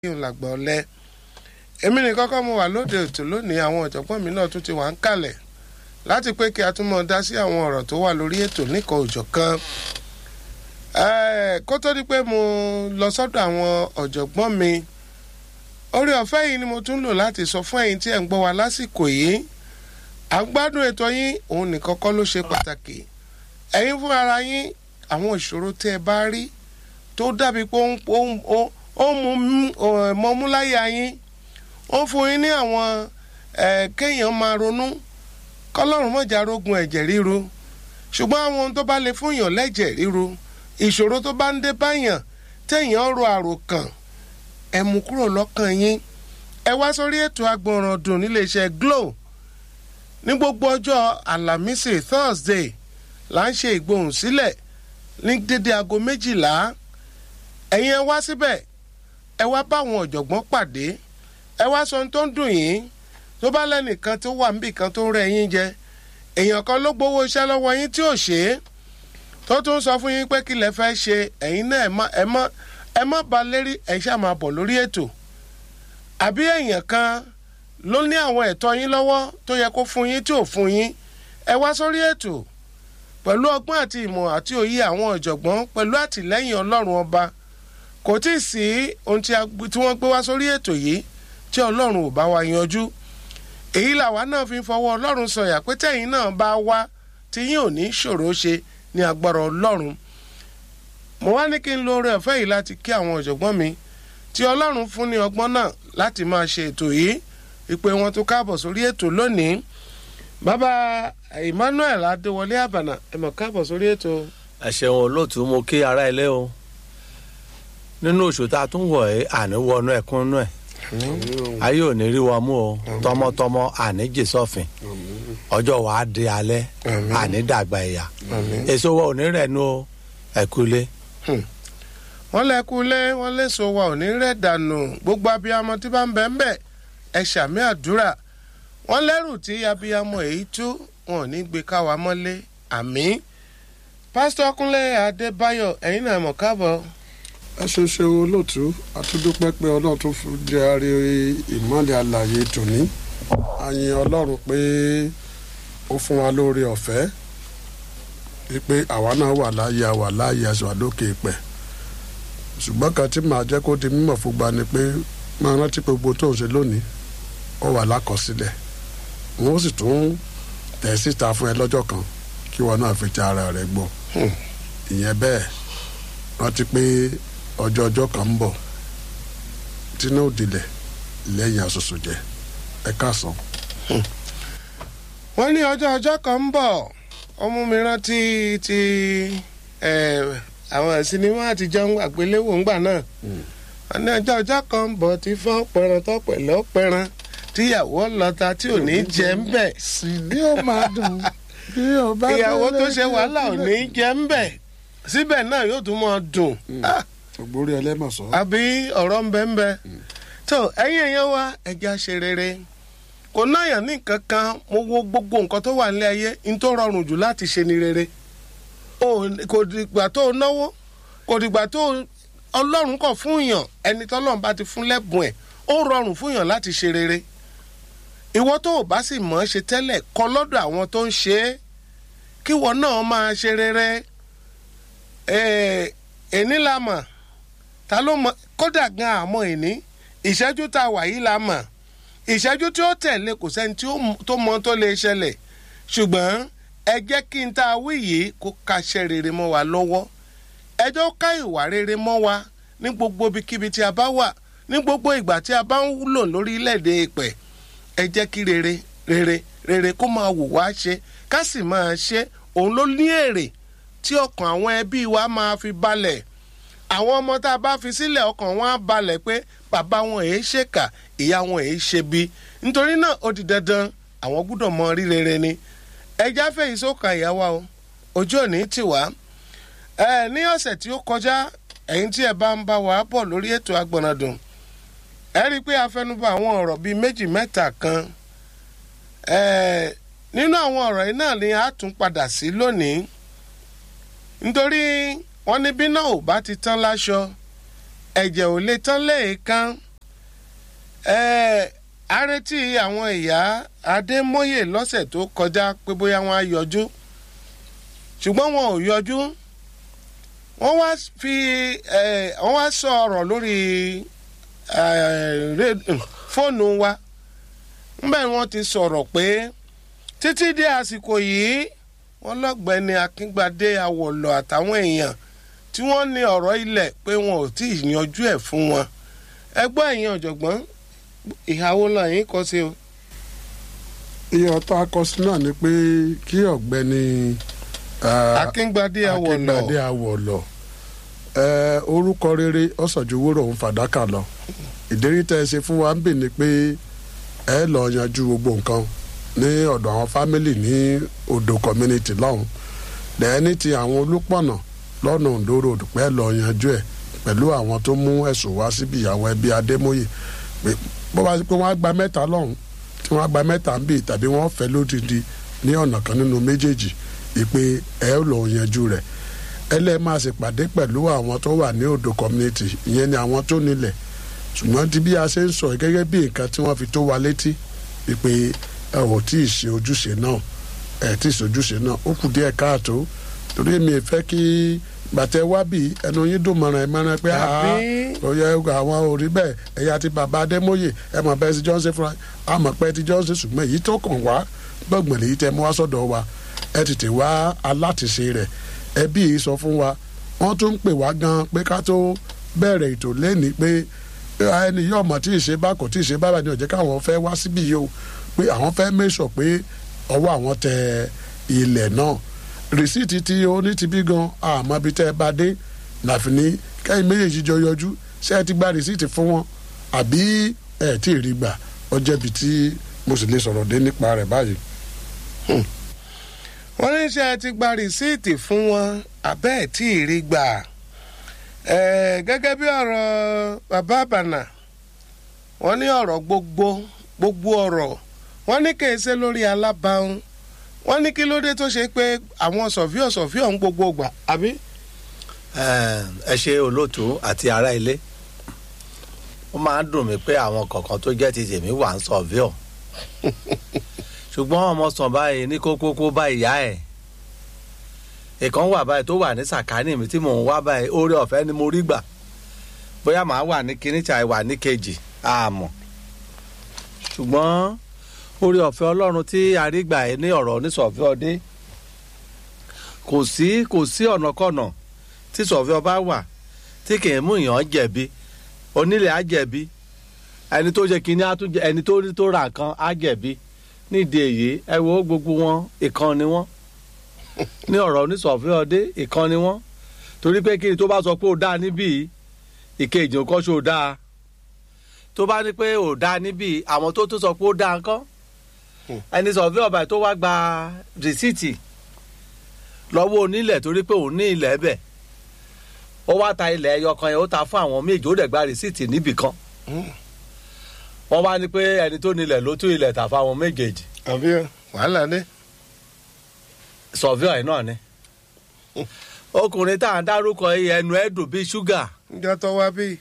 yóò làgbà ọ̀lẹ èmi nìkan kọ́ mo wà lóde ètò lónìí àwọn ọ̀jọ̀gbọ́n mi náà tún ti wà ń kalẹ̀ láti pé kí a tún mọ̀ dá sí àwọn ọ̀rọ̀ tó wà lórí ètò nìkan òjọ̀ kan kó tó di pé mo lọ sọ́dọ̀ àwọn ọ̀jọ̀gbọ́n mi orí ọ̀fẹ́ yìí ni mo tún lò láti sọ fún ẹ̀yin tí ẹ̀ ń gbọ́ wa lásìkò yìí à ń gbádùn ètò yín òun nìkan kọ́ ló ṣe pàtàkì ẹ̀yin fún ara yín àwọn ìṣòro tẹ́ ẹ bá rí tó dàbí pé ó ń mú mọ́múláyà yín ó ń fún yín ní àwọn kéèyàn máa ronú kọ́lọ́run mọ̀jà rogun ẹ̀jẹ̀ ríru ṣùgbọ́n àwọn ohun tó bá lè fún yàn lẹ́jẹ̀ ríru ìṣòro tó bá ń dé báyàn téèyàn ro àròkàn ẹ mú kúrò lọ́kàn yín ẹ wá sórí ètò agbọ̀nràn dùn níléeṣẹ́ Glo ní gbogbo ọjọ́ àlàmísì Thursday là ń ṣe ìgbohùn sílẹ̀ ní dédé aago méjìlá ẹ̀yin ẹ wá síbẹ̀ ẹ wá báwọn ọ̀jọ̀gbọ́n pàdé ẹ wá sọ ohun tó ń dùn yín tó bá lẹ́nìkan tó wà níbì kan tó ń rẹ́ yín jẹ èèyàn kan ló gbowó iṣẹ́ lọ́wọ́ yín tí ò ṣe é tó tún sọ fún yín pé kí lẹ fẹ́ ṣe ẹ̀yin náà ẹ má ẹ má ba lérí ẹ ṣáà máa bọ̀ lórí ètò àbí èèyàn kan ló ní àwọn ẹ̀tọ́ yín lọ́wọ́ tó yẹ kó fún yín tí ò fún yín ẹ wá sórí ètò pẹ̀lú ọgbọ́n àti ìmọ̀ àti òye àwọn ọ̀jọ̀gbọ́n pẹ̀lú àtìlẹ́yìn ọlọ́run ọba kò tí ì sí ohun tí wọ́n gbé wá sórí ètò yìí tí ọlọ́run ò bá wa yanjú èyí làwa náà fi ń fọwọ́ ọlọ́run sọ̀yà pé tẹ̀yin náà bá wá tí yín ò ní ṣòro ṣe ní agbára ọlọ́run mo wá ní kí n lo oore ọ̀fẹ́ yìí láti kí àwọn ọ̀jọ̀gbọ́n mi tí ọlọ́run fún ní ọgbọ́n náà láti máa ṣe ètò yìí ìpè wọn tó káàbọ̀ sórí ètò lónìí bàbá Emmanuel Adéwọlé Àbànà ẹ mọ̀ káàbọ̀ sórí ètò. ẹ ṣeun olóòtú mo kí ara ilé o nínú oṣù tá a tún wọ̀ ẹ́ àní wọnú ẹ̀kún nú ẹ̀ ayé ò ní rí wa mú o tọmọtọmọ àní jè sọfìn ọjọ́ wa á di alẹ́ àní dàgbà ẹ̀yà èso wa ò ní rẹ̀ nu o ẹ̀kúlé. wọ́n lẹ́kúlé wọ́n léso wa ò ní rẹ̀ dànù gbogbo abiyamọ tí bá ń bẹ̀ ń bẹ̀ ẹ ṣàmì àdúrà wọ́n lẹ́rù tí abiyamọ èyí tú wọn ò ní gbé káwa mọ́lé àmì pásítọ̀ Kúnlé Adébáyọ̀ ẹ̀yin náà mọ̀ káàbọ̀ ẹ ṣe ṣe olóòtú àtúndúpẹ́ pé ọlọ́run tó fi jẹ́ àrí ìmọ̀lẹ̀ àlàyé tòní àyìn ọlọ́run pé ó fún wa lórí ọ̀fẹ́ pé àwa náà wà láàyè àwà láàyè aṣọ àlókè pẹ̀ ṣùgbọ́n kan tí màá jẹ́ kó di mímọ̀ fún gba ni pé máa rántí pé gbogbo tó ń ṣe lónìí ó wà lákọsílẹ̀ wọ́n sì tún tẹ̀ síta fún ẹ lọ́jọ́ kan kí wọn náà fi ti ara rẹ̀ gbọ́ ìyẹn bẹ́ẹ̀ rántí pé ọjọ́ ọjọ́ kan ń bọ̀ tínú òdìlẹ̀ lẹ́yìn àṣoṣo jẹ ẹ káàsán. wọ́n ní ọjọ́ ọjọ́ kan ń bọ̀ ọmú mi rántí ti àwọn sinimá àtijọ́ àgbéléwò ńgbà náà wọ́n ní ọjọ́ ọjọ́ kan ń bọ̀ tí fọ́n pẹran tó pẹ̀lẹ́ ó pẹran tíyàwó lọ́ta tí ò ní jẹ ń bẹ̀. sì ní ó máa dùn bí ó bá ìyàwó tó ṣe wàhálà ò ní jẹ ń bẹ̀ síbẹ̀ náà yóò tún máa dùn. ògbórí ẹlẹ́mọ̀sán. àbí ọ̀rọ̀ ń bẹ ń bẹ. tó ẹ̀yin èèyàn wa ẹja ṣe rere kò náyàn ní nǹkan kan mo wo gbogbo nǹkan tó wà nílé ayé ní tó rọrùn jù láti ṣe ni rere kò dìgbà tó náwó kò dìgbà tó ọlọ́run kọ̀ fún yàn ẹni tọ́lọ́run bá ti fún lẹ́bùn ẹ̀ ó rọrùn fún yàn láti ṣe rere ìwọ tó o bá sì mọ̀ ọ́ ṣe tẹ́lẹ̀ kọ́ lọ́dọ̀ àwọn tó ń ṣe é kíwọ náà máa ṣe rere èní la mọ̀ ta ló mọ̀ kódà gan àmọ́ èní ìṣẹ́jú tá a wà yìí la mọ̀ ìṣẹ́jú tí ó tẹ̀lé kò sẹ́ni tó mọ̀ tó lè ṣẹlẹ̀ ṣùgbọ́n ẹ jẹ́ kí n tá a wí yìí kó kaṣẹ́ rere mọ́ wa lọ́wọ́ ẹ jọ ká ìwà rere mọ́ wa ní gbogbo ibikíbi tí a bá wà ní gbogbo ìgbà tí a bá ń wúlò lórílẹ̀‐èdè ìpẹ́ ẹ jẹ́ kí rere rere rere kó máa wù wá ṣe ká sì máa ṣe òun ló ní èrè tí ọkàn àwọn ẹbí wa máa fi balẹ̀ àwọn ọmọ tá a bá fi sílẹ̀ ọkàn wọn á balẹ̀ pé bàbá wọn èé ṣèkà ìyá wọn èé ṣe bí nítorí náà ó di dandan àwọn gbúdọ̀ mọ rí rere ni ẹja fẹ̀yìn sókà ìyá wa o ojú òní tì wá ẹ ní ọ̀sẹ̀ tí ó kọjá ẹ̀yin tí ẹ bá ń bá wa bọ̀ lórí ètò agbọ̀nàdùn ẹ rí i pé a fẹnubà àwọn ọ̀rọ̀ bíi méjì mẹ́ta kan ẹ nínú àwọn ọ̀rọ̀ yìí náà ni a tún padà sí lónìí nítorí wọ́n ní bí náà ò bá ti tán láṣọ ẹ̀jẹ̀ ò lè tán léèkán ẹ a retí àwọn ìyá adémọye lọ́sẹ̀ tó kọjá pé bóyá wọ́n á yọjú ṣùgbọ́n wọn ò yọjú wọ́n wá fi ẹ wọ́n wá sọ ọ̀rọ̀ lórí ẹ ré- fóònù wa ńbẹ̀ wọ́n ti sọ̀rọ̀ pé títí dé àsìkò yìí wọ́n lọ́gbẹ́ni akíngbadé awọ̀lọ̀ àtàwọn èèyàn tí wọ́n ní ọ̀rọ̀ ilẹ̀ pé wọn ò tí ì yanjú ẹ̀ fún wọn ẹgbọ́n ẹ̀yin ọ̀jọ̀gbọ́n ìhàwó lọ́yìn kọ́ sí o. iye ọ̀tọ̀ akọsí náà ni pé kí ọ̀gbẹ́ni eh, akíngbadé awọ̀lọ̀ akíngbadé awọ̀lọ̀ eh, orúkọ rere ọ̀sàjúwòrò òun fàdákà lọ ìdérí tẹ́ ẹ ṣe fún wa ń bì ní pé ẹ lọ yanjú gbogbo nǹkan ní ọ̀dọ̀ àwọn fámìlì ní odò community lọ́hùn lẹ́ẹ̀ni ti àwọn olùpọ̀nà lọ́nà Ondo road pẹ́ lọ yanjú ẹ̀ pẹ̀lú àwọn tó mú ẹ̀sùn wá síbi ìyàwó ẹbí Adémóyè pé bó bá ṣe pé wọ́n á gba mẹ́ta lọ́hùn tí wọ́n á gba mẹ́ta ń bì tàbí wọ́n fẹ́ lódìdí ní ọ̀nà kan nínú méjèèjì ìpè ẹ lọ yanjú rẹ̀ ẹlẹ́ máa ṣèpàdé pẹ̀lú àwọn tó wà ní odò community ìyẹn ni àwọn tó nílẹ̀ ṣùgbọ́n tí bí a ṣe ń sọ yìí gẹ́gẹ́ bí nǹkan tí wọ́n fi tó wa létí ìpè ẹ ò tí ì ṣe ojúṣe náà ẹ tí ì ṣe ojúṣe náà ó kù díẹ̀ káàtó torí mi fẹ́ kí gbàtẹ́ wá bí ẹnu yín dùn mọ́ràn ẹ mọ́ràn pé Àbí? ó yẹ àwọn ò rí bẹ́ẹ̀ ẹ̀yà ti bàbá Adémóyè ẹ mọ̀ bẹ́ẹ̀ ti Johnson fúnra a mọ̀ pé ti Johnson ṣùgbọ́n èyí tó kàn wá gbọ̀ngbọ̀n lèyí tẹ́ mú wá sọ́dọ̀ wa ẹ tètè wá alátìṣe rẹ̀ ẹbí yìí sọ fún wa wọ́n tún ń pè wá gan pé ká tó bẹ̀rẹ̀ ètò lẹ́ni pé ẹni yóò mọ̀ tí ì ṣe bá kò tí ì ṣe bábà ni ó jẹ́ káwọn fẹ́ wá síbí yìí o pé àwọn fẹ́ mẹ́sọ̀ pé ọwọ́ àwọn tẹ ilẹ̀ náà rìsíìtì tí ó ní ti bí gan àmọ́ ibi tẹ́ ẹ bá dé láfi ní kẹ́yìn méjèèjì jọ yọjú ṣé ẹ ti gba rìsíìtì fún wọn àbí ẹ tí ì rí gbà ó jẹ́bi tí mo sì lè sọ̀rọ̀ dé nípa rẹ̀ báyìí. wọ́n ní ṣe ti gba rìsíìtì fún wọn abẹ́ ẹ̀ tí ì rí gbà ẹ̀ gẹ́gẹ́ bí ọ̀rọ̀ bàbá àbànà wọ́n ní ọ̀rọ̀ gbogbo gbogbo ọ̀rọ̀ wọ́n ní kì í ṣe lórí alábàáhùn wọ́n ní kí ló dé tó ṣe pé àwọn sọ̀fíọ̀ sọ̀fíọ̀ ń gbogbo gbà àbí. ẹ ṣe olóòtú àti ará ilé ó máa ń dùn mí pé àwọn kọ̀ọ̀kan tó jẹ́ ti tèmi wà ń sọ̀víọ̀ ṣùgbọ́n ọmọ sàn báyìí ní kókókó bá ìyá ẹ̀ ìkan wà báyìí tó wà ní sàkání mi tí mò ń wá báyìí oore ọ̀fẹ́ ni mo rí gbà bóyá màá wà ní kíní tí a wà ní kejì àmọ́ ṣùgbọ́n oore ọ̀fẹ́ ọlọ́run tí a rí gbà ẹ́ ní ọ̀rọ̀ onísọ̀fẹ́ ọdẹ kò sí kò sí ọ̀nàkọ̀nà tí sọ̀fẹ́ ọba wà tí kì í mú èèyàn jẹ̀bi onílẹ̀ á jẹ̀bi ẹni tó jẹ kínní á tún jẹ ẹni tó tó ra nǹkan á jẹ̀bi nídìí èyí ẹ wo gbogbo wọn ìkan ni wọn ní ọ̀rọ̀ onísọ̀fẹ́ ọdẹ ìkan ni wọn torí pé kí ni tó bá sọ pé ó dáa níbí ìkejì ò kọ́ ṣó dáa tó bá ní pé ò dáa níbí àwọn tó tún sọ pé ó dáa ńkọ́ ẹni sọ̀fẹ́ ọba tó wá gba rìsíìtì lọ́wọ́ onílẹ̀ torí pé òun ní ilẹ̀ bẹ̀ ó wá ta ilẹ̀ ẹyọ kan yẹn ó ta fún àwọn méjì ó dẹ̀ gba rìsíìtì níbì kan wọ́n wá ní pé ẹni tó nílẹ̀ ló tún ilẹ̀ tà fáwọn méjèèjì àbí wàhálà dé. sọ̀fíọ̀ ẹ̀ náà ni ọkùnrin tá à ń dárúkọ yìí ẹnu ẹ̀ dùn bíi ṣúgà níjọ́ tó wá bí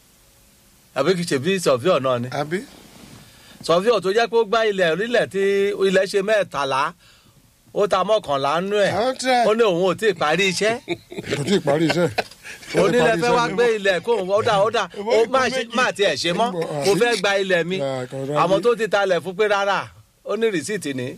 àbí kìí ṣe bíi sọ̀fíọ̀ náà ni àbí. sọ̀fíọ̀ tó jẹ́ pé ó gbá ilẹ̀ orílẹ̀ tí ilẹ̀ ṣe mẹ́tàlá ó ta mọ́kànlá nú ẹ̀ àwọn tẹ ó ní òun ò tí ì parí iṣẹ́ kò tí ì parí iṣẹ́. onílẹ̀ fẹ́ wá gbé ilẹ̀ kó òun ọ̀dà ọ̀dà ó má ṣe- má tiẹ̀ ṣe mọ́ mo fẹ́ gba ilẹ̀ mi àwọn tó ti talẹ̀ fún pé rárá ó ní rìsíìtì ní.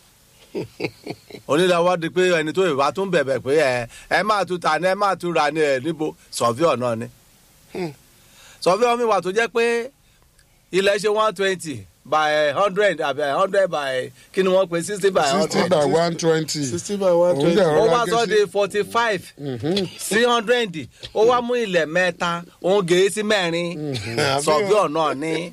onílẹ̀ wá di pé ẹni tó ìwà tún bẹ̀bẹ̀ pé ẹ ẹ máa tún ta ni ẹ máa tún ra ni ẹ níbo sọ̀fíọ̀ náà ni. sọ̀fíọ̀ mi wà tó jẹ́ pé ilẹ̀ ṣe one twenty by hundred àbí hundred by kí ni wọ́n pe sixty by sixty hundred by one twenty. sixty by one Òun twenty. dẹ̀ ó rọra wá gé sọ sí- di forty five sí hundred ó wá mú ilẹ̀ mẹ́ta òun gèé sí mẹ́rin sọ̀bíọ̀ náà ní.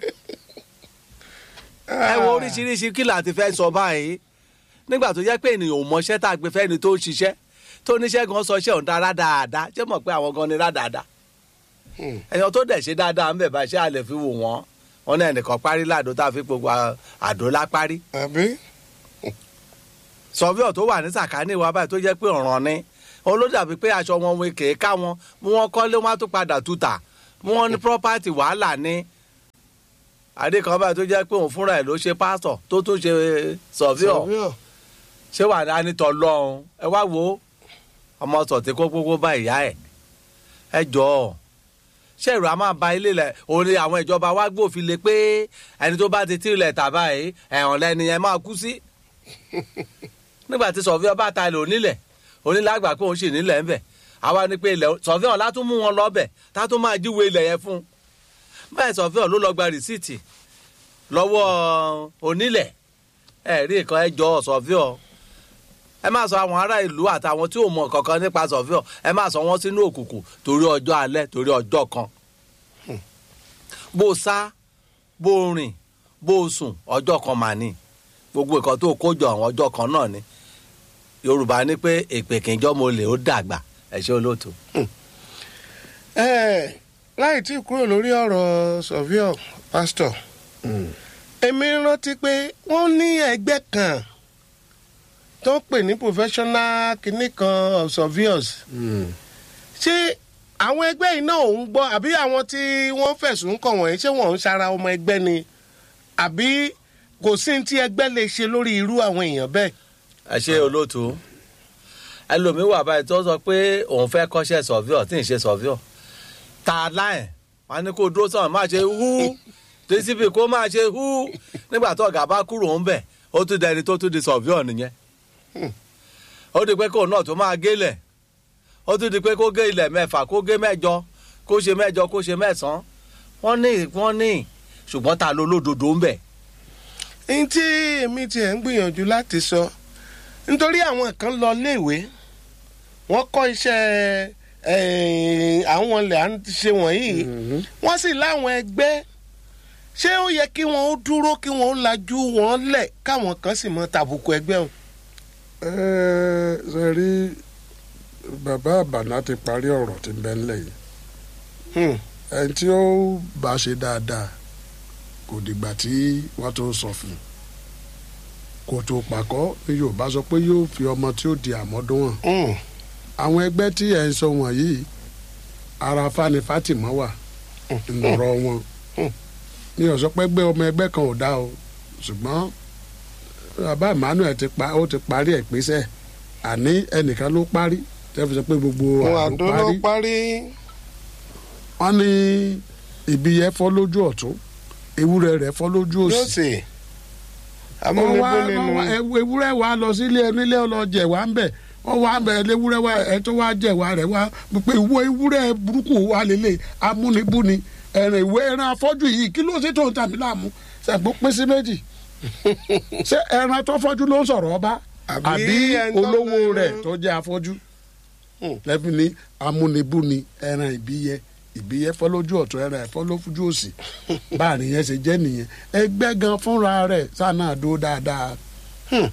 ẹ wo oríṣiríṣi kí láti fẹ́ sọ báyìí nígbà tó jẹ́ pé ènìyàn ò mọṣẹ́ tá a gbé fẹ́ni tó ń ṣiṣẹ́ tó níṣẹ́ gan sọ iṣẹ́ òun dára dáadáa ṣé mọ̀ pé àwọn gan ni rádáadáa ẹ̀yàn tó dẹ̀ ṣe dáadáa ń bẹ̀ bá ṣé a lè fi wò wọ́n wọn náà ẹnìkan parí láàdó tá a fi gbogbo àdó lápárí àbí. sọfíọ tó wà ní sàkání wa báyìí tó jẹ́ pé ọ̀ràn ni òun ló dàbí pé aṣọ wọn wọn kèé ká wọn mú wọn kọ́lé wọn á tún padà tuta mú wọn ní property wàhálà ni adé kan báyìí tó jẹ́ pé òun fúnra ẹ̀ ló ṣe pásítọ̀ tó tún ṣe sọ̀fíọ̀ Sọ̀fíọ̀. ṣé wà á nítọ́ lọ́hùn ẹ wá wo ọmọ sọ̀tí kó gbogbo bá ìyá ẹ̀ ẹ jọ ọ ṣé ìrù a máa ba ilé lẹ òun ni àwọn ìjọba wa gbòfin lé pé ẹni tó bá ti tí ilẹ̀ tà báyìí ẹ̀hàn lẹ́ni yẹn máa kú sí nígbà tí sọ̀fíọ̀ bá ta ilẹ̀ onílẹ̀ onílẹ̀ àgbà pé òun sì nílẹ̀ ńbẹ̀ àwa ni pé ilẹ̀ sọ̀fíọ̀ látún mú wọn lọ́bẹ̀ tá tún máa jíwe ilẹ̀ yẹn fún un báyìí sọ̀fíọ̀ ló lọ gba rìsíìtì lọ́wọ́ onílẹ̀ ẹ̀rí nǹkan ẹ jọ sọ̀fíọ̀ ẹ má sọ àwọn ará ìlú àtàwọn tí ò mọ kankan nípa sọfíọ ẹ má sọ wọn sínú òkùnkùn torí ọjọ́ alẹ́ torí ọjọ́ kan bó o sá bó o rìn bó o sùn ọjọ́ kan mà ní gbogbo nǹkan tó kó jọ àwọn ọjọ́ kan náà ni yorùbá ní pé èpè kìjọ́ mo lè ó dàgbà ẹ ṣé olóòtú. ẹ láì tí kúrò lórí ọ̀rọ̀ sọ̀fíọ̀ pásítọ̀ èmi rántí pé wọ́n ní ẹgbẹ́ kan tó ń pè ní professional kinní kan of surveyors ṣé àwọn ẹgbẹ́ yìí náà ò ń gbọ́ àbí àwọn tí wọ́n fẹ̀sùn kàn wọ̀nyí ṣé wọ́n ń ṣara ọmọ ẹgbẹ́ ni àbí kò sí ní tí ẹgbẹ́ lè ṣe lórí irú àwọn èèyàn bẹ́ẹ̀. ẹ ṣé olóòtú ẹlòmíín wà báyìí tó sọ pé òun fẹ́ kọ́ṣẹ́ sọ̀fíọ̀ tí ì ṣe sọ̀fíọ̀ ta láì wọn ni kó dúró sọ̀rọ̀ máa ṣe hú tcp kó máa ṣe hú nígbà tó ọ̀gá bá kúrò ń bẹ̀ ó tún dẹni tó tún di sọ̀fíọ̀ nìyẹn ó di pé kóun náà tó máa gélẹ̀ ó tún di pé kó gé ilẹ̀ mẹ́fà kó gé mẹ́jọ kó ṣe mẹ́jọ kó ṣe mẹ́sàn-án wọ́n ní wọ́n ní ṣùgbọ́n ta ló lódodo ń bẹ̀. n tí èmi tiẹ̀ ń gbìyànjú láti sọ nítorí àwọn kan lọ léèwé wọ́n kọ́ iṣẹ́ eh, àwọn ilẹ̀ à ń ṣe wọ̀nyí wọ́n sì láwọn ẹgbẹ́ ṣé ó yẹ kí wọ́n ó dúró kí wọ́n ó lajú wọn lẹ̀ káwọn kan sì mọ tàbùkù ẹgbẹ́ wọn. ẹ ṣe rí bàbá àbànà ti parí ọ̀rọ̀ tí ń bẹ ńlẹ̀ yìí Hmm. ẹni tí ó bá ṣe dáadáa kò dìgbà tí wọ́n tó sọ fún un kò tó pàkọ́ ní yorùbá sọ pé yóò fi ọmọ tí ó di àmọ́dún hàn Hmm. àwọn ẹgbẹ́ tí ẹ̀ ń sọ wọ̀nyí ara fani fatima wà ńlọrọ wọn ní ọ̀sọ́ pé gbé ọmọ ẹgbẹ́ kan ò dá o ṣùgbọ́n bàbá emmanuel ti pa ó ti parí ẹ̀ pèsè àní ẹnìkan ló parí tẹ́ fi sọ pé gbogbo wọn àlọ́ àdó ló parí parí. wọ́n ní ibi yẹn fọ́ lójú ọ̀tún ewúrẹ́ rẹ̀ fọ́ lójú yóò òsì sì wọ́n amúnibó wá nínú wọ́n wá- ewu- ewúrẹ́ wa lọ sílé onílé ọlọ́jẹ̀ wa ń bẹ̀ wọ́n wá bẹ̀ ewúrẹ́ wa ẹ̀ tó wá jẹ̀ wa rẹ̀ wá pé ìwọ ewúrẹ́ burúkú wa lélẹ̀ amúnibúni ẹ̀rìn ìwé ẹran afọ́jú yìí kí ló ṣe tó ń tàbí láàmú ṣàgbọ́ pín sí méjì ṣé ẹran tó fọ́jú ló ń sọ̀rọ̀ ọba Àbí àbí ẹni tó olówó lọ- rẹ̀ tó jẹ́ afọ́jú Hmm. lẹ́bi ní amúnibúni ẹran ìbíyẹ ìbíyẹ fọ́ lójú ọ̀tún ẹran ẹ̀fọ́ lójú òsì báàrin yẹn ṣe jẹ́ nìyẹn ẹgbẹ́ gan fúnra rẹ̀ sáà náà dúró dáadáa Hmm.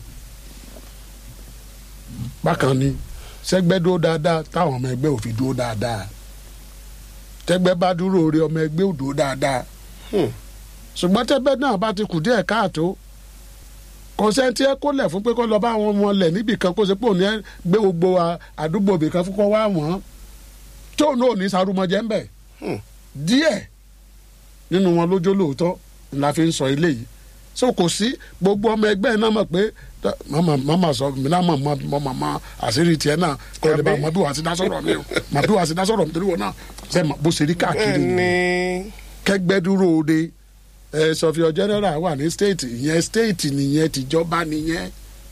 bákan ni sẹgbẹ́ dúró dáadáa táwọn ọmọ ẹgbẹ́ ò fi dúró dáadáa tẹgbẹ́ bá dúró orí ọmọ ẹgbẹ́ ò dúró dáadáa Hmm. ṣùgbọ́n tẹgbẹ́ náà bá ti kù díẹ̀ káàtó kò sẹ́ńtì ẹ kó lẹ̀ fún pé kó lọ bá wọn wọn lẹ̀ níbì kan kó ṣe pé òní ẹ gbé gbogbo à- àdúgbò ibì kan fún kó wá wọ́n tóun náà ò ní sarumọjẹ ń bẹ̀ Hmm. díẹ̀ nínú wọn lójó lóòótọ́ la fi ń sọ eléyìí so kò sí gbogbo ọmọ ẹgbẹ́ náà mọ̀ pé tá- mama mama sọ mi náà mọ̀ mọ̀ mọ̀ mọ̀ mọ̀ àṣírí tiẹ̀ náà kò lè bá Àbí? mọ̀ bí wàá ti dá sọ̀rọ̀ mi o mọ̀ bí wàá ti dá sọ̀rọ̀ mi torí wọn náà ṣe mọ̀ bó ṣe rí káàkiri bẹ́ẹ̀ ni nìyẹn kẹgbẹ́ dúró de ẹ sọfíọ general wà ní state ìyẹn state nìyẹn tìjọba nìyẹn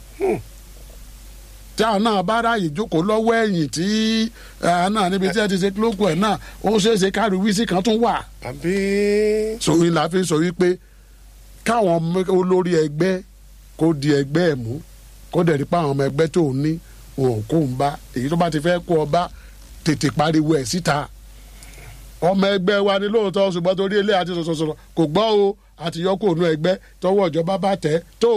tí àwọn náà bá ráàyè jókòó lọ́wọ́ ẹ̀yìn tí àwọn náà níbi tí ẹ ti ṣe kílókù ẹ̀ náà ó ṣeé ṣe káàrí wíṣí kan tún wà àbí sòwìn la fi sọ wípé káwọn ọmọ- olórí ẹgbẹ́ kó di ẹgbẹ́ ẹ̀ mú kó dẹ̀ rí pa àwọn ọmọ ẹgbẹ́ tó ń ní wọn ò kó ń bá èyí tó bá ti fẹ́ kó ọba tètè pariwo ẹ̀ síta ọmọ ẹgbẹ́ wa ni lóòótọ́ ṣùgbọ́n torí ilé àti sọ̀sọ̀sọ̀rọ̀ kò gbọ́ o àti yọkó ònú ẹgbẹ́ tọwọ́ ìjọba bá tẹ̀ tó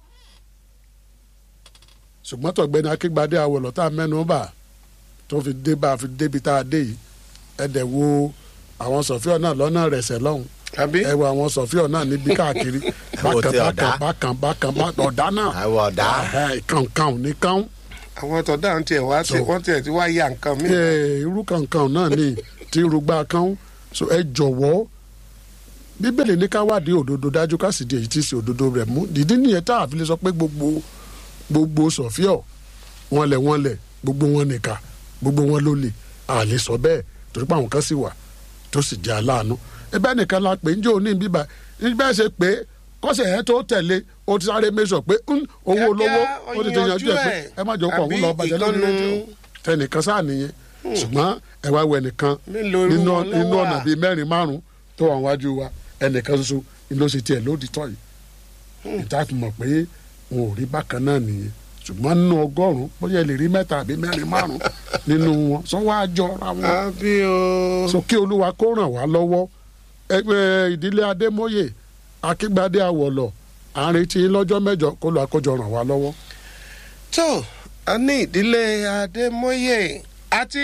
ṣùgbọ́n tọ̀gbẹ́ni akíngbadé àwọlọ̀ tá a mẹ́nu bà tó fi dé bá a fi débi tá a dé yìí ẹ̀dẹ̀ wo àwọn sọ̀fíọ̀ náà lọ́nà rẹ̀sẹ̀ lọ́hùn àbí ẹ wo àwọn sọfíọ náà níbi káàkiri Wo bákan ti bákan ọ̀dà? bákan bákan bákan ọ̀dà náà àwọn ọ̀dà kànkàn ní kàn àwọn tọ̀dá ń tiẹ̀ wá sí So- wọ́n tiẹ̀ ti wá ya nǹkan mi. irú kànkàn náà ní tí irúgbà kan so ẹ jọ̀wọ́ bíbélì ní ká wádìí òdodo dájú ká sì di èyí tí í ṣe òdodo rẹ̀ mú dídí nìyẹn tá a fi lè sọ pé gbogbo gbogbo sọ̀fíọ̀ wọn lẹ̀ wọn lẹ̀ gbogbo wọn nìka gbogbo wọn ló lè a lè sọ bẹ́ẹ̀ torí pé àwọn kan sì wà tó sì jẹ́ aláàánú ẹbẹ́ nìkan la pè ń jẹ́ òní bíbá bẹ́ẹ̀ ṣe pé kọ́sẹ̀ ẹ̀ tó tẹ̀lé o ti sáré mẹ́sọ̀ pé ń, owó olówó ó ti tẹ̀yànjú ẹ̀ pé ẹ má jọ kọ̀ ọ̀hún lọ bàjẹ́ lórí rédíò tẹnìkan sáà nìyẹn ṣùgbọ́n ẹ wá wọ ẹnìkan Mélòó irú nínú wọn ló nínú wà? ọ̀nà bíi mẹ́rin márùn-ún tó wà wájú wa ẹnìkan ṣoṣo ni ló ṣe tiẹ̀ lódì tọ́ yìí ìta fi mọ̀ pé wọn ò rí bákan náà nìyẹn ṣùgbọ́n nínú ọgọ́rùn-ún bóyá ẹ lè rí mẹ́ta àbí mẹ́rin márùn-ún nínú wọn sọ wá jọra wọn àbí o. so kí olúwa kó ràn wá lọ́wọ́ ẹgbẹ́ ìdílé adémóyè akíngbadé àwọ̀lọ̀ à ń retí yín lọ́jọ́ mẹ́jọ kó lọ́ọ́ àkójọ ràn wá lọ́wọ́. tó a ní ìdílé adémọye àti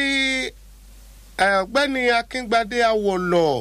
ẹ, ọ̀gbẹ́ni akíngbadé awòlọ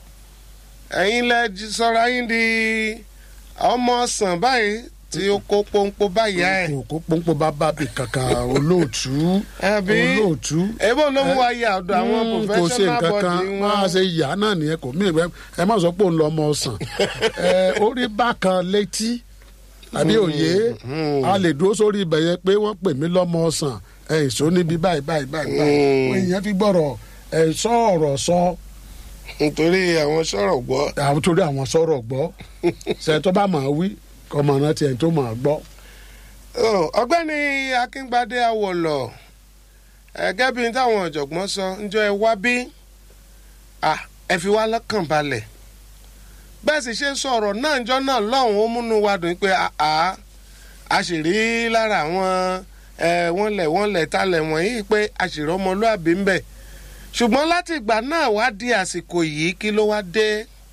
ẹ̀yin lẹ jí- sọra yín di ọmọ ọsàn báyìí tí ó kó pọ́npọ́ báyà ẹ̀ kò kó pọ́npọ́ bá bá bì kankan olóòtú Àbí? olóòtú èbó ló mú wa yà ọ̀dọ̀ àwọn Mm, kò ṣe professional nǹkan kan body máa wọn ṣe yà náà nìyẹn kò mí ìwé ẹ má sọ pé òun lọ ọmọ ọsàn ẹ orí bákan létí àbí òye a lè dúró sórí ibẹ̀ yẹn pé wọ́n pè mí lọ́mọ ọsàn ẹ ìṣó níbi báyìí báyìí báyìí báyìí Mm. wọ́n ìyẹn fi gbọ́rọ̀ ẹ sọ ọ̀rọ̀ sọ nítorí àwọn sọ̀rọ̀ gbọ́ àwọn torí àwọn sọ̀rọ̀ gbọ́ ṣe tó bá máa wí kọ́ máa rántí ẹni tó máa gbọ́. Oh, ọ̀gbẹ́ni akíngbadé awòlọ ẹgẹ bíi táwọn ọ̀jọ̀gbọ́n sọ ǹjọ́ ẹ wá bí Ah, ẹ fi wá lọ́kàn balẹ̀ bẹ́ẹ̀ sì ṣe sọ ọ̀rọ̀ náà ǹjọ́ náà lọ́hùn ó múnú wa dùn pé àá a sì rí lára àwọn ẹ wọ́n lẹ̀ wọ́n lẹ̀ talẹ̀ wọ̀nyí pé a sì rí ọmọlúàbí ń bẹ ṣùgbọ́n láti ìgbà náà wá di àsìkò yìí kí ló wá dé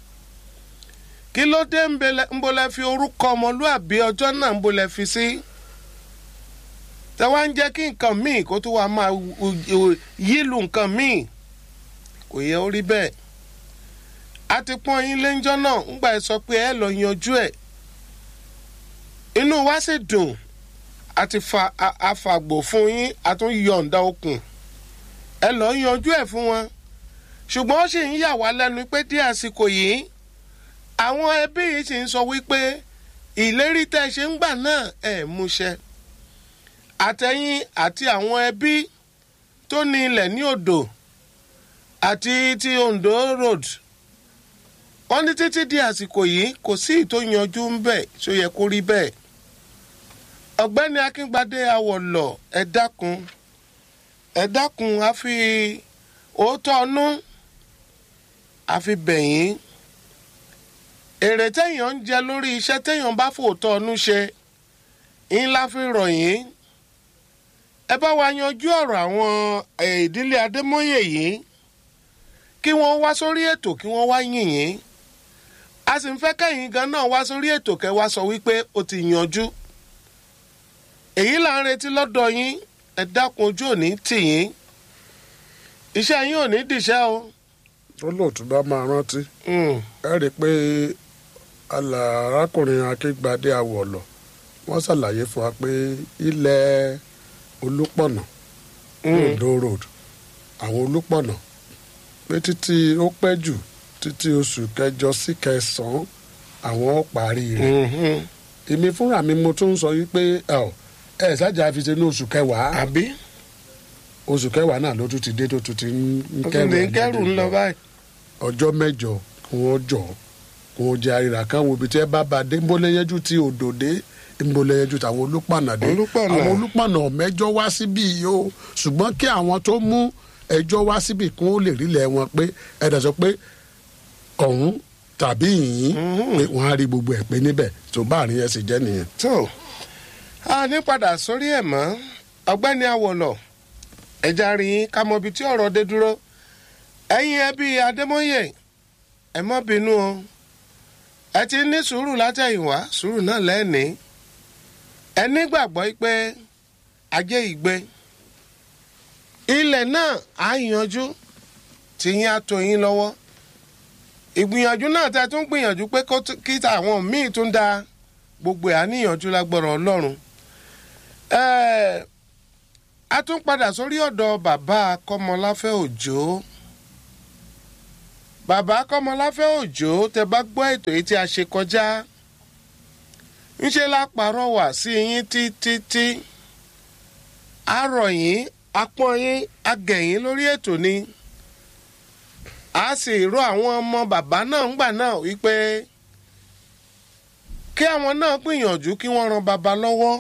kí ló dé ń bele- ń bolẹ̀ fi orúkọ ọmọlúàbí ọjọ́ náà ń bolẹ̀ fi sí. Si? tẹ wá ń jẹ́ kí nǹkan míì kó tó wá máa wu- wu- yílu nǹkan míì kò yẹ ó rí bẹ́ẹ̀ a ti pọ́n yín léńjọ́ náà ńgbà ẹ sọ pé ẹ lọ yanjú ẹ̀ inú wa sì dùn a ti fa a- afàgbò fún yín a tún yọ̀ǹda okùn ẹ lọ yanjú ẹ̀ fún wọn ṣùgbọ́n ó sì ń yà wá lẹ́nu pé dí àsìkò yìí àwọn ẹbí yìí sì ń sọ wípé ìlérí tẹ́ ẹ ṣe ń gbà náà ẹ̀ múṣẹ àtẹ̀yìn àti àwọn ẹbí tó ní ilẹ̀ ní odò àti ti ondo road wọ́n ní títí di àsìkò yìí kò sí ìtò yanjú ń bẹ̀ ṣó yẹ kó rí bẹ́ẹ̀ ọ̀gbẹ́ni akíngbadé awọ̀lọ̀ ẹ dákun ẹ dákun a fi òótọ́ ọnú a fi bẹ̀yìn èrè téèyàn ń jẹ lórí iṣẹ́ téèyàn bá fòótọ́ ọnú ṣe ńlá fi rọ̀ yín ẹ bá wa yanjú ọ̀rọ̀ àwọn eh, ìdílé adémọ́yè yìí kí wọ́n wá sórí ètò kí wọ́n wá yìn yín a sì ń fẹ́ kẹ́yìn gan náà wá sórí ètò kẹ́ wá sọ wípé ó ti yanjú èyí là ń retí lọ́dọ̀ yín ẹ dákun ojú òní tì yín iṣẹ́ yín ò ní dìṣẹ́ o. olóòtú bá máa rántí Mm. ẹ rí i pé alà arákùnrin akíngbadé àwọ̀lọ̀ wọ́n ṣàlàyé fún wa pé ilẹ̀ olúpọ̀nà ondo road àwọn olúpọ̀nà pé títí ó pẹ́ jù títí oṣù kẹjọ sí kẹsàn-án àwọn ó parí rẹ̀ Mhm. èmi fúnra mi mo tún sọ yí pé ẹ ò ẹ ṣáàjà fi ṣe ní oṣù kẹwàá àbí oṣù kẹwàá náà ló tún ti dé tó tún ti ń ó tún kẹrù lè ẹ̀ kẹ́rù ń lọ báyìí. ọjọ́ mẹ́jọ kí wọ́n jọ kí wọ́n jẹ àríra kan wo ibi tí ẹ bá ba dé nbólẹ́yẹ́jú tí odò dé nbólẹ́yẹ́jú táwọn olùpànà dé Olúpànà. àwọn olùpànà mẹ́jọ wá síbí yìí o ṣùgbọ́n kí àwọn tó mú ẹjọ́ wá síbí kí wọ́n lè rílẹ̀ wọn pé ẹ̀dá sọ pé ọ̀hún tàbí yìnyín pé wọ́n á rí gbogbo ẹ̀ pé níbẹ̀ tó bá àárín ẹ̀ sì jẹ́ nìyẹn. tó a ní padà sórí ẹ̀ mọ́ ọ̀gbẹ́ni awọ̀lọ̀ ẹja rí yín ká mọ ibi tí ọ̀rọ̀ dé dúró ẹ̀yin ẹbí adémọ́yè ẹ má bínú o ẹ ti ní sùúrù látẹ̀yìnwá sùúrù náà lẹ́ẹ̀ni ẹ nígbàgbọ́ pé ajé ìgbé ilẹ̀ náà á yanjú tí yín á tó yín lọ́wọ́ ìgbìyànjú náà tẹ tún gbìyànjú pé kó tún- kí àwọn míì tún da gbogbo ẹ̀ á níyànjú lágbọ́rọ̀ ọlọ́run Ẹ́ẹ̀, a tún padà sórí ọ̀dọ̀ bàbá kọ́mọláfẹ́ òjò bàbá kọ́mọláfẹ́ òjò tẹ bá gbọ́ ètò yìí tí a ṣe kọjá ńṣe la pàrọwà sí yín títí àrọ̀ yín apọ́n yín agẹ̀yìn lórí ètò ni a sì rọ àwọn ọmọ bàbá náà ńgbà náà wípé kí àwọn náà gbìyànjú kí wọ́n ran bàbá lọ́wọ́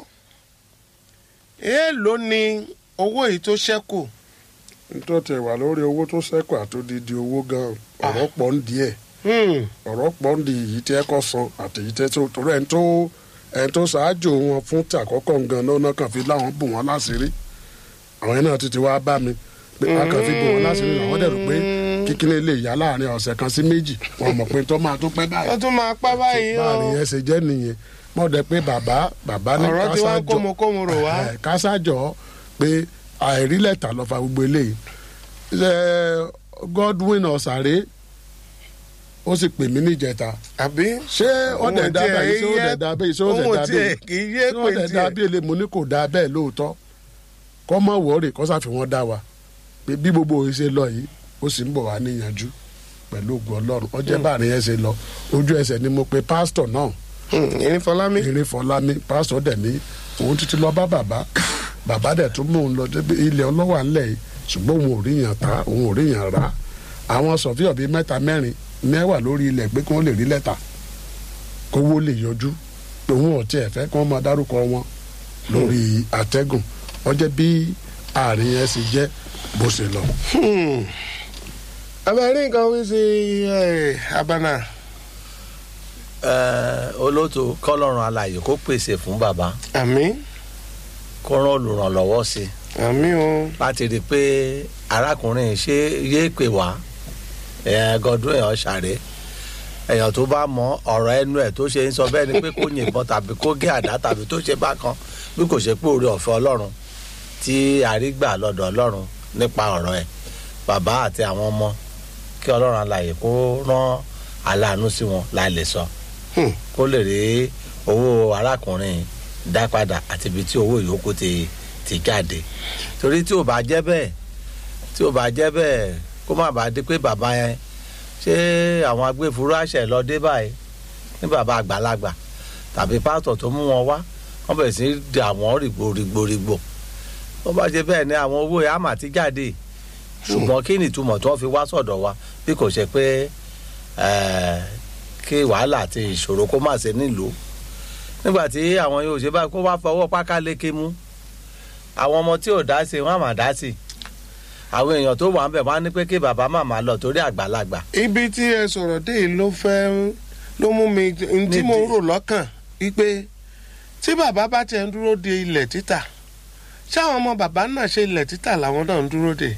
èèló ni owó yìí tó ṣẹ́kù nítorí tẹ̀ wà lórí owó tó ṣẹ́kù àtòdìdì owó gan ọ̀rọ̀ pọ̀ ń di ẹ̀ Hmm, ọ̀rọ̀ pọ̀ ń di èyí tí ẹ kọ́ san àti èyí tẹ́ tó torí ẹni tó ẹni tó ṣáájú wọn fún tí àkọ́kọ́ gan náà náà kàn fi láwọn bù wọn láṣìírí àwọn yẹn náà ti ti wá bá mi pé a kàn fi bù wọn láṣìírí àwọn dẹ̀ rò pé kíkíní lè yá láàrin ọ̀sẹ̀ kan sí méjì wọn mọ̀ pé tó máa tó pẹ́ ó báyìí tún máa pẹ́ báyìí o báàrin yẹn ṣe jẹ́ nìyẹn mọ̀ dẹ̀ pé bàbá bàbá ní ọ̀rọ̀ tí wọ́n ń kásájọ kómokómo rò wá. ẹ̀, kásájọ pé àìrí lẹ́tà lọ fa gbogbo eléyìí Ṣé Godwin ọ̀sàré ó sì pè mí níjẹta àbí ṣé ó Òun dẹ̀ dá tiẹ̀ bẹ́ẹ̀ ṣé ó yẹ- dẹ̀ dá bẹ́ẹ̀ ṣé ó dẹ̀ òun dá tiẹ̀ bẹ́ẹ̀ kì í yé ṣé ó pé dẹ̀ dá tiẹ̀. bẹ́ẹ̀ lè mo ní kò dá bẹ́ẹ̀ lóòótọ́ kọ́ mọ̀ wọ́ọ̀rì kọ́ sàfi wọ́n dá wa pé bí gbogbo òye ṣe lọ yìí ó sì ń bọ̀ wá níyànjú pẹ̀lú ògùn ọlọ́run ọjọ́ báàrin yẹn ṣe lọ ojú ẹsẹ̀ ni mo pe pásítọ̀ náà ìrìn fọlámi eré fọlámi pásítọ̀ dẹ̀ ní òun títí lọ bá bàbá bàbá dẹ̀ tún mú un lọ débi ilẹ̀ ọlọ́wà ńlẹ̀ yìí ṣùgbọ́n òun ò rí yàn ta òun ò rí yàn rà àwọn sọ̀fíọ̀ bíi mẹ́ta mẹ́rin mẹ́wàá lórí ilẹ̀ pé kí wọ́n lè rí lẹ́tà kówó lè yọjú pé òun ò tiẹ̀ fẹ́ kí wọ́n máa dárúkọ wọn lórí àtẹ́gùn wọ́n jẹ́ bí àárín yẹn ṣe jẹ́ bó ṣe lọ. abẹ́rẹ́ nǹkan wí sí ẹ̀, abana Ẹ, olóòtú kọ́lọ́run alààyè kó pèsè fún bàbá àmì kó rán olùrànlọ́wọ́ sí i àmì o láti rí i pé arákùnrin yìí ṣe yéé pè wá ẹ, Godwin ọ̀sàrẹ́ èèyàn tó bá mọ ọ̀rọ̀ ẹnu ẹ̀ tó ṣe ń sọ bẹ́ẹ̀ ni pé kó yìnbọn tàbí kó gé àdá tàbí tó ṣe bákan bí kò ṣe pé oore ọ̀fẹ́ ọlọ́run tí àrígbà lọ́dọ̀ ọlọ́run nípa ọ̀rọ̀ ẹ̀ bàbá àti àwọn ọmọ kí ọlọ́run alààyè kó rán aláàánú sí wọn láì lè sọ Hmm. kó lè rí owó arákùnrin dá padà àti ibi tí owó ìyókù ti ti jáde torí tí ò bá jẹ́ bẹ́ẹ̀ tí ò bá jẹ́ bẹ́ẹ̀ kó má bàa di pé bàbá yẹn ṣé àwọn agbófinró àṣẹ lọ dé báyìí ní bàbá àgbàlagbà tàbí pásítọ̀ tó mú wọn wá wọ́n bẹ̀rẹ̀ sí í di àwọn rìgbò rìgbò rìgbò wọ́n bá ṣe bẹ́ẹ̀ ni àwọn owó yẹn á mà ti jáde ṣùgbọ́n kí ni ìtumọ̀ tí wọ́n fi wá sọ̀dọ̀ wa bí kò ṣe pé ẹ̀ẹ́ kí wàhálà àti ìṣòro kó má ṣe nílùú nígbà tí àwọn yóò ṣe báyìí kó wá fọwọ́ páká lékè mú àwọn ọmọ tí ò dá sí wọn á mà dá sí àwọn èèyàn tó wà ń bẹ̀ wọ́n á ní pé kí bàbá màmá lọ torí àgbàlagbà ibi tí ẹ sọ̀rọ̀ dé yìí ló fẹ́ ló mú mi n tí mo ń rò lọ́kàn wípé tí bàbá bá tiẹ̀ ń dúró de ilẹ̀ títà ṣáwọn ọmọ bàbá náà ṣe ilẹ̀ títà làwọn náà ń dúró de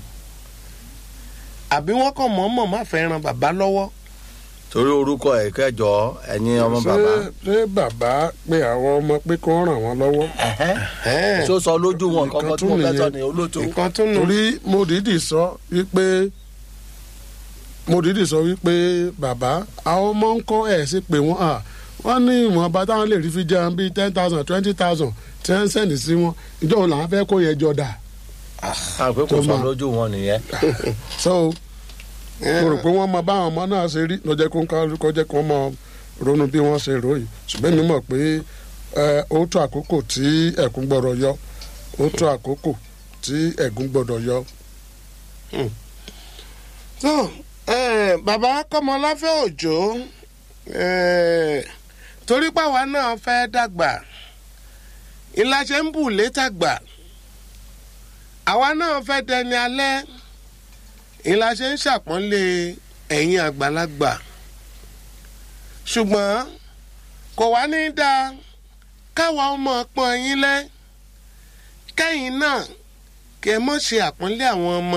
àbí wọ́n kàn mọ̀ọ́mọ̀ má fẹ́ ran bàbá lọ́wọ́ torí orúkọ ẹ̀ kẹjọ ẹ̀yin ọmọ ṣé bàbá ṣé bàbá pé àwọn ọmọ pé kí wọ́n ràn wọ́n lọ́wọ́ ẹ̀hẹ́n. Ẹ̀ẹ́, tó sọ lójú wọn Nǹkan kankan tí tún mo fẹ́ sọ nìyẹn. ní olóòtú nǹkan tún nù torí mo dìídì sọ wípé mo dìídì sọ wípé bàbá àwọn ọmọ ń kọ́ ẹ̀ sí pé wọ́n à wọ́n ní ìwọ̀nba táwọn lè rí fi jẹun bíi ten thousand twenty thousand tí wọ́n ń sẹ́ndì sí wọn ìjọ òun làwọn fẹ́ kó yẹn jọ dà àpé kò tó sọ máa- lójú wọn nìyẹn so mo rò pé wọ́n mọ báwọn ọmọ náà ṣe rí lọ́jọ́ kó ń kálukọ́ jẹ́ kó mọ ronú bí wọ́n ṣe ròyìn ṣùgbọ́n mi mọ̀ pé ẹ, ó tó àkókò tí ẹ̀kún gbọ́dọ̀ yọ ó tó àkókò tí ẹ̀gún gbọ́dọ̀ yọ. tó ẹ, bàbá kọ́mọláfẹ́ òjò ẹ, torí pàwa náà fẹ́ dàgbà ìlàṣẹ ń bù létàgbà àwa náà fẹ́ dẹni alẹ́ ìlàṣẹ ń ṣàpọ́nlé ẹ̀yin àgbàlagbà ṣùgbọ́n kò wá ní í dáa káwa ọmọ pọ́n yín lẹ́ kẹ́yìn náà kí ẹ mọ̀ ṣe àpọ́nlé àwọn ọmọ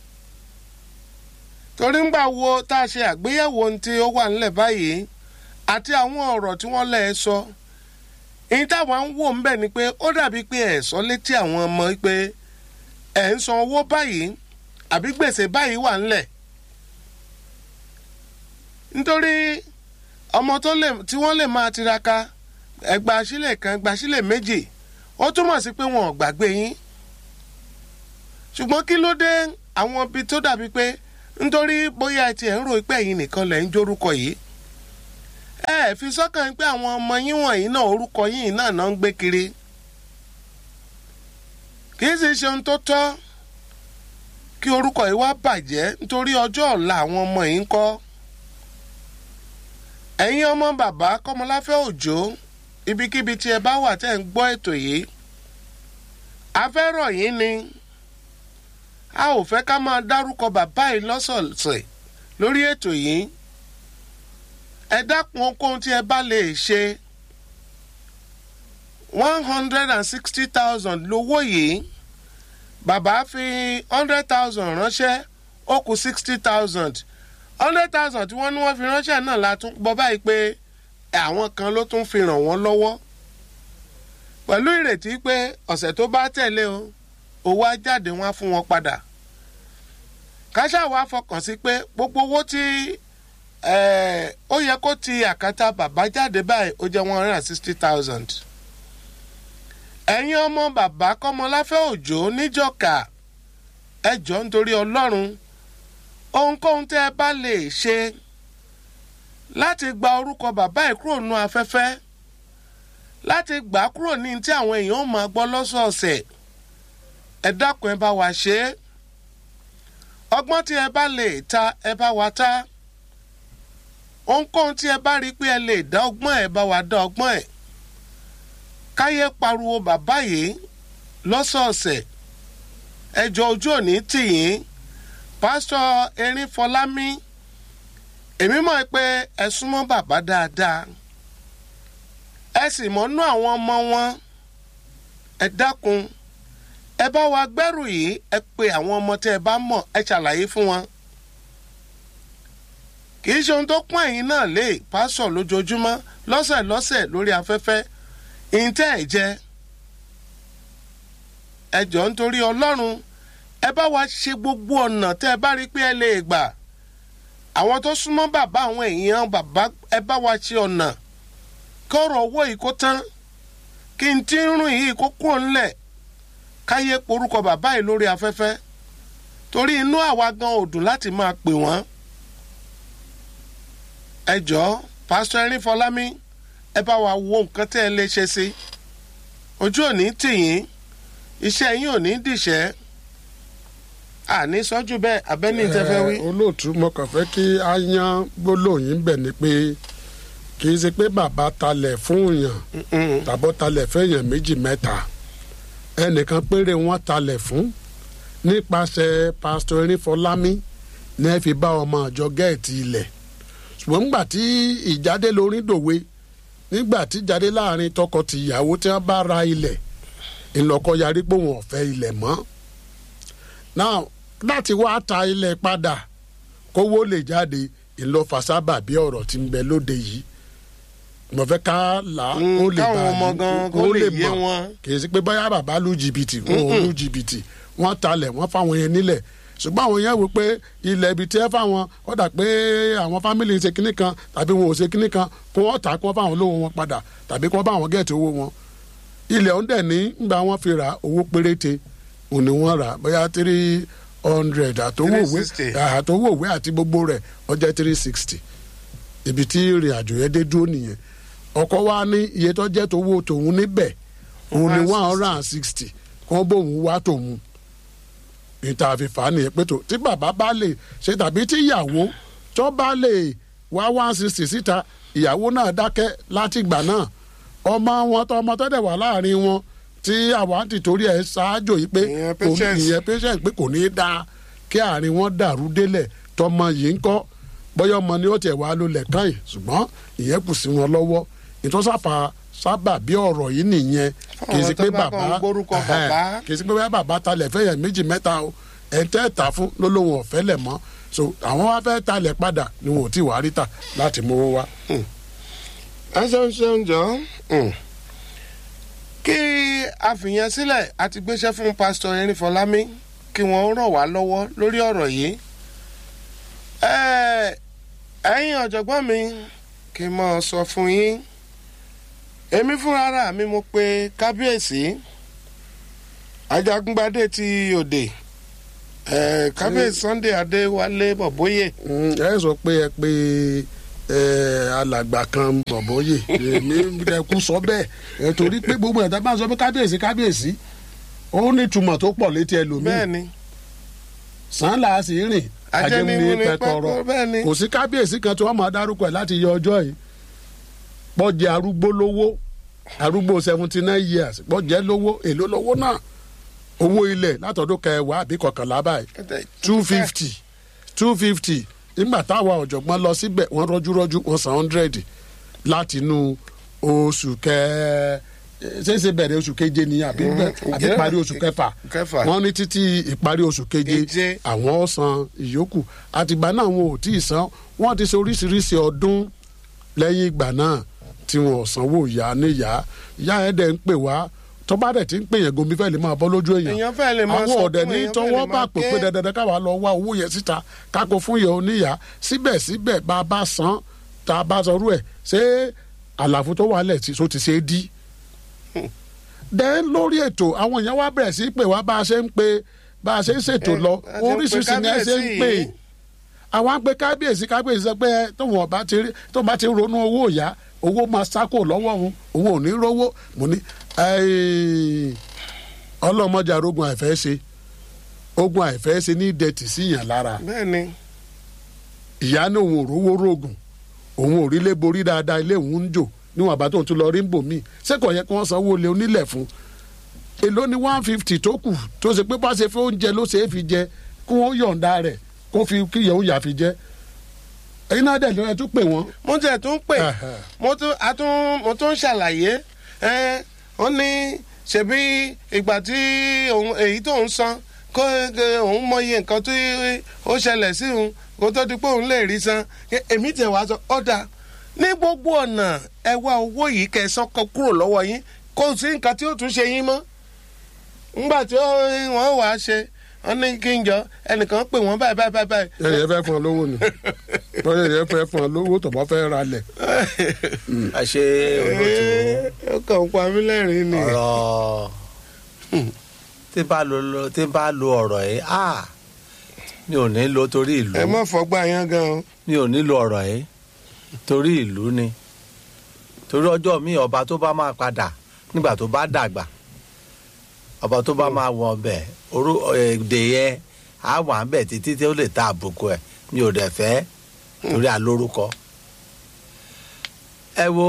torí ń gbà wo tá a ṣe àgbéyẹ̀wò ohun tí ó wà nílẹ̀ báyìí àti àwọn ọ̀rọ̀ tí wọ́n lẹ̀ ẹ́ sọ èyí táwọn ń wò ń bẹ̀ ni pé ó dàbí pé ẹ̀ sọ létí àwọn ọmọ pé ẹ̀ ń san owó báyìí àbí gbèsè báyìí wà ńlẹ̀ nítorí ọmọ tó lè tí wọ́n lè máa tiraka ẹgbàá sílẹ̀ kan ẹgbàá sílẹ̀ méjì ó túmọ̀ sí pé wọn ò gbàgbé yín ṣùgbọ́n kí ló dé àwọn ibi tó dàbí pé nítorí bóyá ẹ tiẹ̀ ń rò pé ẹ̀yin nìkan lẹ̀ ń jórúkọ yìí ẹ ẹ fi sọ́kàn pé àwọn ọmọ yín wọ̀nyí náà orúkọ yín náà náà ń gbé kiri kì í sì ṣe ohun tó tọ́ kí orúkọ yìí wá bàjẹ́ nítorí ọjọ́ ọ̀la àwọn ọmọ yìí ń kọ́ ẹ̀yin ọmọ bàbá kọ́mọláfẹ́ òjò ibikíbi tí ẹ bá wà tẹ́ ń gbọ́ ètò yìí a fẹ́ rọ̀ yín ni a ò fẹ́ ká máa dárúkọ bàbá yìí lọ́sọ̀ọ̀sẹ̀ lórí ètò yìí ẹ dákun ohunkóhun tí ẹ bá lè ṣe one hundred and sixty thousand lówó yìí bàbá fi hundred thousand ránṣẹ́ ó kù sixty thousand hundred thousand tí wọ́n ní wọ́n fi ránṣẹ́ náà la tún gbọ́ báyìí pé àwọn kan ló tún fi ràn wọ́n lọ́wọ́ pẹ̀lú ìrètí pé ọ̀sẹ̀ tó bá tẹ̀lé o owó á jáde wọn á fún wọn padà káṣá wa fọkàn sí pé gbogbo owó tí ó yẹ kó ti àkàtà bàbá jáde báyìí ó jẹ́ one hundred and sixty thousand ẹ̀yin ọmọ bàbá kọ́mọláfẹ́ òjò níjọ̀ka ẹ jọ nítorí ọlọ́run ohunkóhun tẹ́ ẹ bá lè ṣe láti gba orúkọ bàbá ẹ̀ kúrò nú afẹ́fẹ́ láti gbà á kúrò ní tí àwọn èèyàn ó máa gbọ́ lọ́sọ̀ọ̀sẹ̀ ẹ dákun ẹ bá wa ṣe é ọgbọ́n tí ẹ bá lè ta ẹ bá wa ta ohunkóhun tí ẹ bá rí pé ẹ lè dá ọgbọ́n ẹ bá wa dá ọgbọ́n ẹ káyé pariwo bàbá yìí lọ́sọ̀ọ̀sẹ̀ ẹjọ́ ojú òní tì yín pásítọ̀ erin fọlámi èmi mọ̀ pé ẹ súnmọ́ bàbá dáadáa ẹ sì mọ́nú àwọn ọmọ wọn ẹ dákun ẹ bá wa gbẹ́rù yìí ẹ pe àwọn ọmọ tẹ́ ẹ bá mọ̀ ẹ ṣàlàyé fún wọn kì í ṣe ohun tó pọ́n ẹ̀yin náà lé pásọ̀ lójoojúmọ́ lọ́sẹ̀ lọ́sẹ̀ lórí afẹ́fẹ́ ìǹtẹ́ ẹ̀ jẹ́ ẹ jọ̀ọ́ nítorí ọlọ́run ẹ bá wa ṣe gbogbo ọ̀nà tẹ́ ẹ bá rí pé ẹ lè gbà àwọn tó súnmọ́ bàbá àwọn èèyàn bàbá ẹ bá wa ṣe ọ̀nà kọ́rọ̀ owó yìí kó tán kí n tí ń rún yìí kó kúrò ńlẹ̀ káyé porúkọ bàbá yìí lórí afẹ́fẹ́ torí inú àwa gan ò dùn láti máa pè wọ́n ẹ jọ̀ọ́ pásítọ̀ erin fọlámi ẹ bá wa wo nǹkan tẹ́ ẹ lè ṣe sí ojú òní tì yín iṣẹ́ yín ò ní dìṣẹ́ àní sọ́jú bẹ́ẹ̀ abẹ́ni tẹ́fẹ́ wí. olóòtú mo kàn fẹ́ kí a yan gbólóyìn bẹ̀ ni pé kì í ṣe pé bàbá talẹ̀ fún yàn tàbọ̀ talẹ̀ fẹ́yàn méjì mẹ́ta ẹnìkan péré wọn talẹ̀ fún nípasẹ̀ pásítọ̀ erinfọlámi ní ẹ fi bá ọmọ àjọ gẹ́ẹ̀tì ilẹ̀ ṣùgbọ́n nígbà tí ìjáde lórí dòwe nígbà tí jáde láàrin tọkọ-tìyàwó tí wọ́n bá ra ilẹ̀ ìlọ́kọ yarí pé wọn ò fẹ́ ilẹ̀ mọ́ now láti wá ta ilẹ̀ padà kówó lè jáde ìlọ́fà sábà bí ọ̀rọ̀ tí ń bẹ lóde yìí mo fẹ́ ká là á Mm, kó lè káwọn bá ọmọ yín- gan kó kó lè lè yé mọ̀. wọn. kì í sí pé bóyá bàbá lu jìbìtì wọn ò lu jìbìtì wọ́n talẹ̀ wọ́n fáwọn yẹn nílẹ̀ ṣùgbọ́n àwọn yẹn wò pé ilẹ̀ ibi tí ẹ fáwọn ó dà pé àwọn fámìlì ṣe kinní kan tàbí wọn ò ṣe kinní kan kó wọ́n tà kó wọ́n fáwọn lówó wọn padà tàbí kó wọ́n bá àwọn gẹ̀ẹ́tì owó wọn ilẹ̀ ọ̀hún dẹ̀ ní nígbà wọn fi ra owó péréte òní wọn rà bóyá three hundred àtowóòwé 360. àtowóòwé àti gbogbo rẹ̀ ó jẹ́ three sixty ibi tí ìrìn àjò yẹn dé dúró nìyẹn ọkọ wa ní iye tó jẹ́ tówó tòun níbẹ̀ òun ní one hundred and sixty kó bóun wá tòun níta àfìfà nìyẹn pé tó tí bàbá bá lè ṣe tàbí tí ìyàwó tó bá lè wá one sixty síta ìyàwó náà dákẹ́ látìgbà náà ọmọ wọn tó ọmọ tó dẹ̀ wà láàrin wọn tí àwa ti torí ẹ̀ ṣáájò yìí pé Ìyẹn kò ní- patience. ìyẹn patient pé kò ní í dáa kí àárín wọn dàrú délẹ̀ tọmọ yìí ń kọ́ bóyá ọmọ ni ó tiẹ̀ wá lólẹ̀ kàn yìí ṣùgbọ́n ìyẹn kù sí wọn lọ́wọ́ ìtọ́sáfà sábà bí ọ̀rọ̀ yìí nìyẹn kì í sí Fáwọn tó pé bá bàbá kàn ń gbórúkọ ẹhẹ́n, bàbá. kì í sí pé bóyá bàbá talẹ̀ fẹ́yẹ̀ méjì mẹ́ta o ẹ̀ ń tẹ́ ta fún lólóhùn ọ̀fẹ́ lẹ̀ mọ́ so àwọn wá fẹ́ talẹ̀ padà ni wọn ò tí wàá rí tà láti mówó wá. ẹ ṣeun ṣeun jọ Mm. kí a fìyẹn sílẹ̀ a ti gbéṣẹ́ fún pásítọ̀ erin fọlámi kí wọ́n ràn wá lọ́wọ́ lórí ọ̀rọ̀ yìí Ẹ, ẹ̀yin ọ̀jọ̀gbọ́n mi kí n mọ̀ sọ fún yín èmi fúnra ara mi mo pe kábíyèsí ajagungbadé ti òde ẹ kábíyèsí sunday adéwálé bọ̀bóyè Mm, ẹ sọ pé ẹ pé ẹ alàgbà kan bọ̀bọ̀yè èmi ẹkú sọ bẹ́ẹ̀ ẹ torí pé gbogbo ẹ̀dá bá ń sọ pé kábíyèsí kábíyèsí ó ní ìtumọ̀ tó pọ̀ létí ẹlòmíì bẹ́ẹ̀ ni sàn là á sì rìn Ajẹ́ni ajẹ́ni ní pẹ̀tọ́rọ̀ pẹ́tọ́, bẹ́ẹ̀ ni. kò sí kábíyèsí kan tí wọ́n máa dárúkọ ẹ̀ láti yọ ọjọ́ yìí pọ́jẹ́ arúgbó lówó arúgbó seventy nine years pọ́jẹ́ lówó èló lówó náà owó ilẹ̀ látọ̀dún kẹwàá àbí kọkànlá báyìí two fifty two fifty nígbà táwa ọ̀jọ̀gbọ́n lọ síbẹ̀ wọ́n rọ́júrọ́jú wọ́n san hundred láti inú oṣù kẹ ṣéṣe bẹ̀rẹ̀ oṣù keje ni àbí àbí ǹjẹ́- parí oṣù kẹfà kẹfà. wọ́n ní títí ìparí oṣù keje Keje. àwọn ó san ìyókù àtìgbà náà wọn ò tí ì san wọ́n ti ṣe oríṣiríṣi ọdún lẹ́yìn ìgbà náà tí wọn ò sanwó ìyá níyà ìyá ẹ̀ dẹ̀ ń pè wá tọ́ba dẹ̀ ti ń pè yẹn gomi fẹ́ lè máa bọ́ lójú èèyàn èèyàn fẹ́ lè máa àwọn sọ ọ̀dẹ̀ fún ní èèyàn fẹ́ tọwọ́ lè bá máa pè ké. pé dandan káwa lọ wá owó yẹn síta káko fún yẹn oníyà síbẹ̀síbẹ̀ bá a bá san tá a bá sọrú ẹ̀ ṣé àlàfo tó wà lẹ̀ tí so ti ṣe é dí. dẹ́n lórí ètò àwọn èèyàn wá bẹ̀rẹ̀ sí í pè wá bá a ṣe ń pe bá a ṣe ń ṣètò lọ a ṣe ń pe oríṣiríṣi ni ẹ ṣe ń kábíyèsí pè yìí. àwọn pé kábíyèsí kábíyèsí sọ pé tóun ọba ti rí tóun bá ti ronú owó ìyá owó máa sákò lọ́wọ́ òun òun ò ní rówó mo ní "Ẹ́ẹ̀, ọlọ́mọdé arógun àìfẹ́ ṣe ogun àìfẹ́ ṣe ní dẹ̀tì síyàn lára bẹ́ẹ̀ ni ìyá ní òun ò rówó rògùn òun ò rí lé borí dáadáa ilé òun ń jò níwọ̀n àbá tóun tún lọ rí ń bò mí sẹ́kọ̀ọ́ yẹ kí wọ́n sanwó lé onílẹ̀ fún èló ní one fifty tó kù tó ṣe pé bá ṣe fẹ́ oúnjẹ ló ṣe é fi jẹ kí wọ́n yọ̀ǹda rẹ̀ kó fi kíyẹ̀ òun yà fi jẹ ẹ̀yin náà dẹ̀ lọ́yẹ̀ tún pè wọ́n. mo tẹ̀ tún pè Ẹ̀hẹ̀. mo tún a tún mo tún ṣàlàyé ẹ ó ní ṣebí ìgbà tí òun èyí tó ń san kó kó òun mọyì nǹkan tí ó ṣẹlẹ̀ sí òun kó tó di pé òun lè rí san Ẹ- èmi tẹ̀ wá sọ ọ̀dà ní gbogbo ọ̀nà ẹ wá owó yìí kẹsàn kan kúrò lọ́wọ́ yín kò sí nǹkan tí ó tún ṣe yín mọ́ ńgbà tí ó- wọ́n wàá ṣe wọ́n ní kí n jọ ẹnìkan pè wọ́n báyìí báyìí báyìí ẹ̀yìn ẹ fẹ́ fún ọ lówó ni bọ́yá ẹ̀yìn ẹ fẹ́ fún ọ lówó tó bá fẹ́ ra lẹ̀. àṣe olóòtú ó kàn ń pa mí lẹ́rìn-ín ni. ọ̀rọ̀ tí bá lo lo- tí bá lo ọ̀rọ̀ yìí ah mi ò ní lo torí ìlú ẹ má fọgbà yán gan o. mi ò ní lo ọ̀rọ̀ yìí torí ìlú ni torí ọjọ́ mi ọba tó bá máa padà nígbà tó bá dàgbà ọba tó bá máa wọ ọbẹ̀ orú èdè yẹn á wà ń bẹ̀ títí tí ó lè ta àbùkù ẹ̀ mi ò dẹ̀ fẹ́ torí àlórúkọ. ẹ wo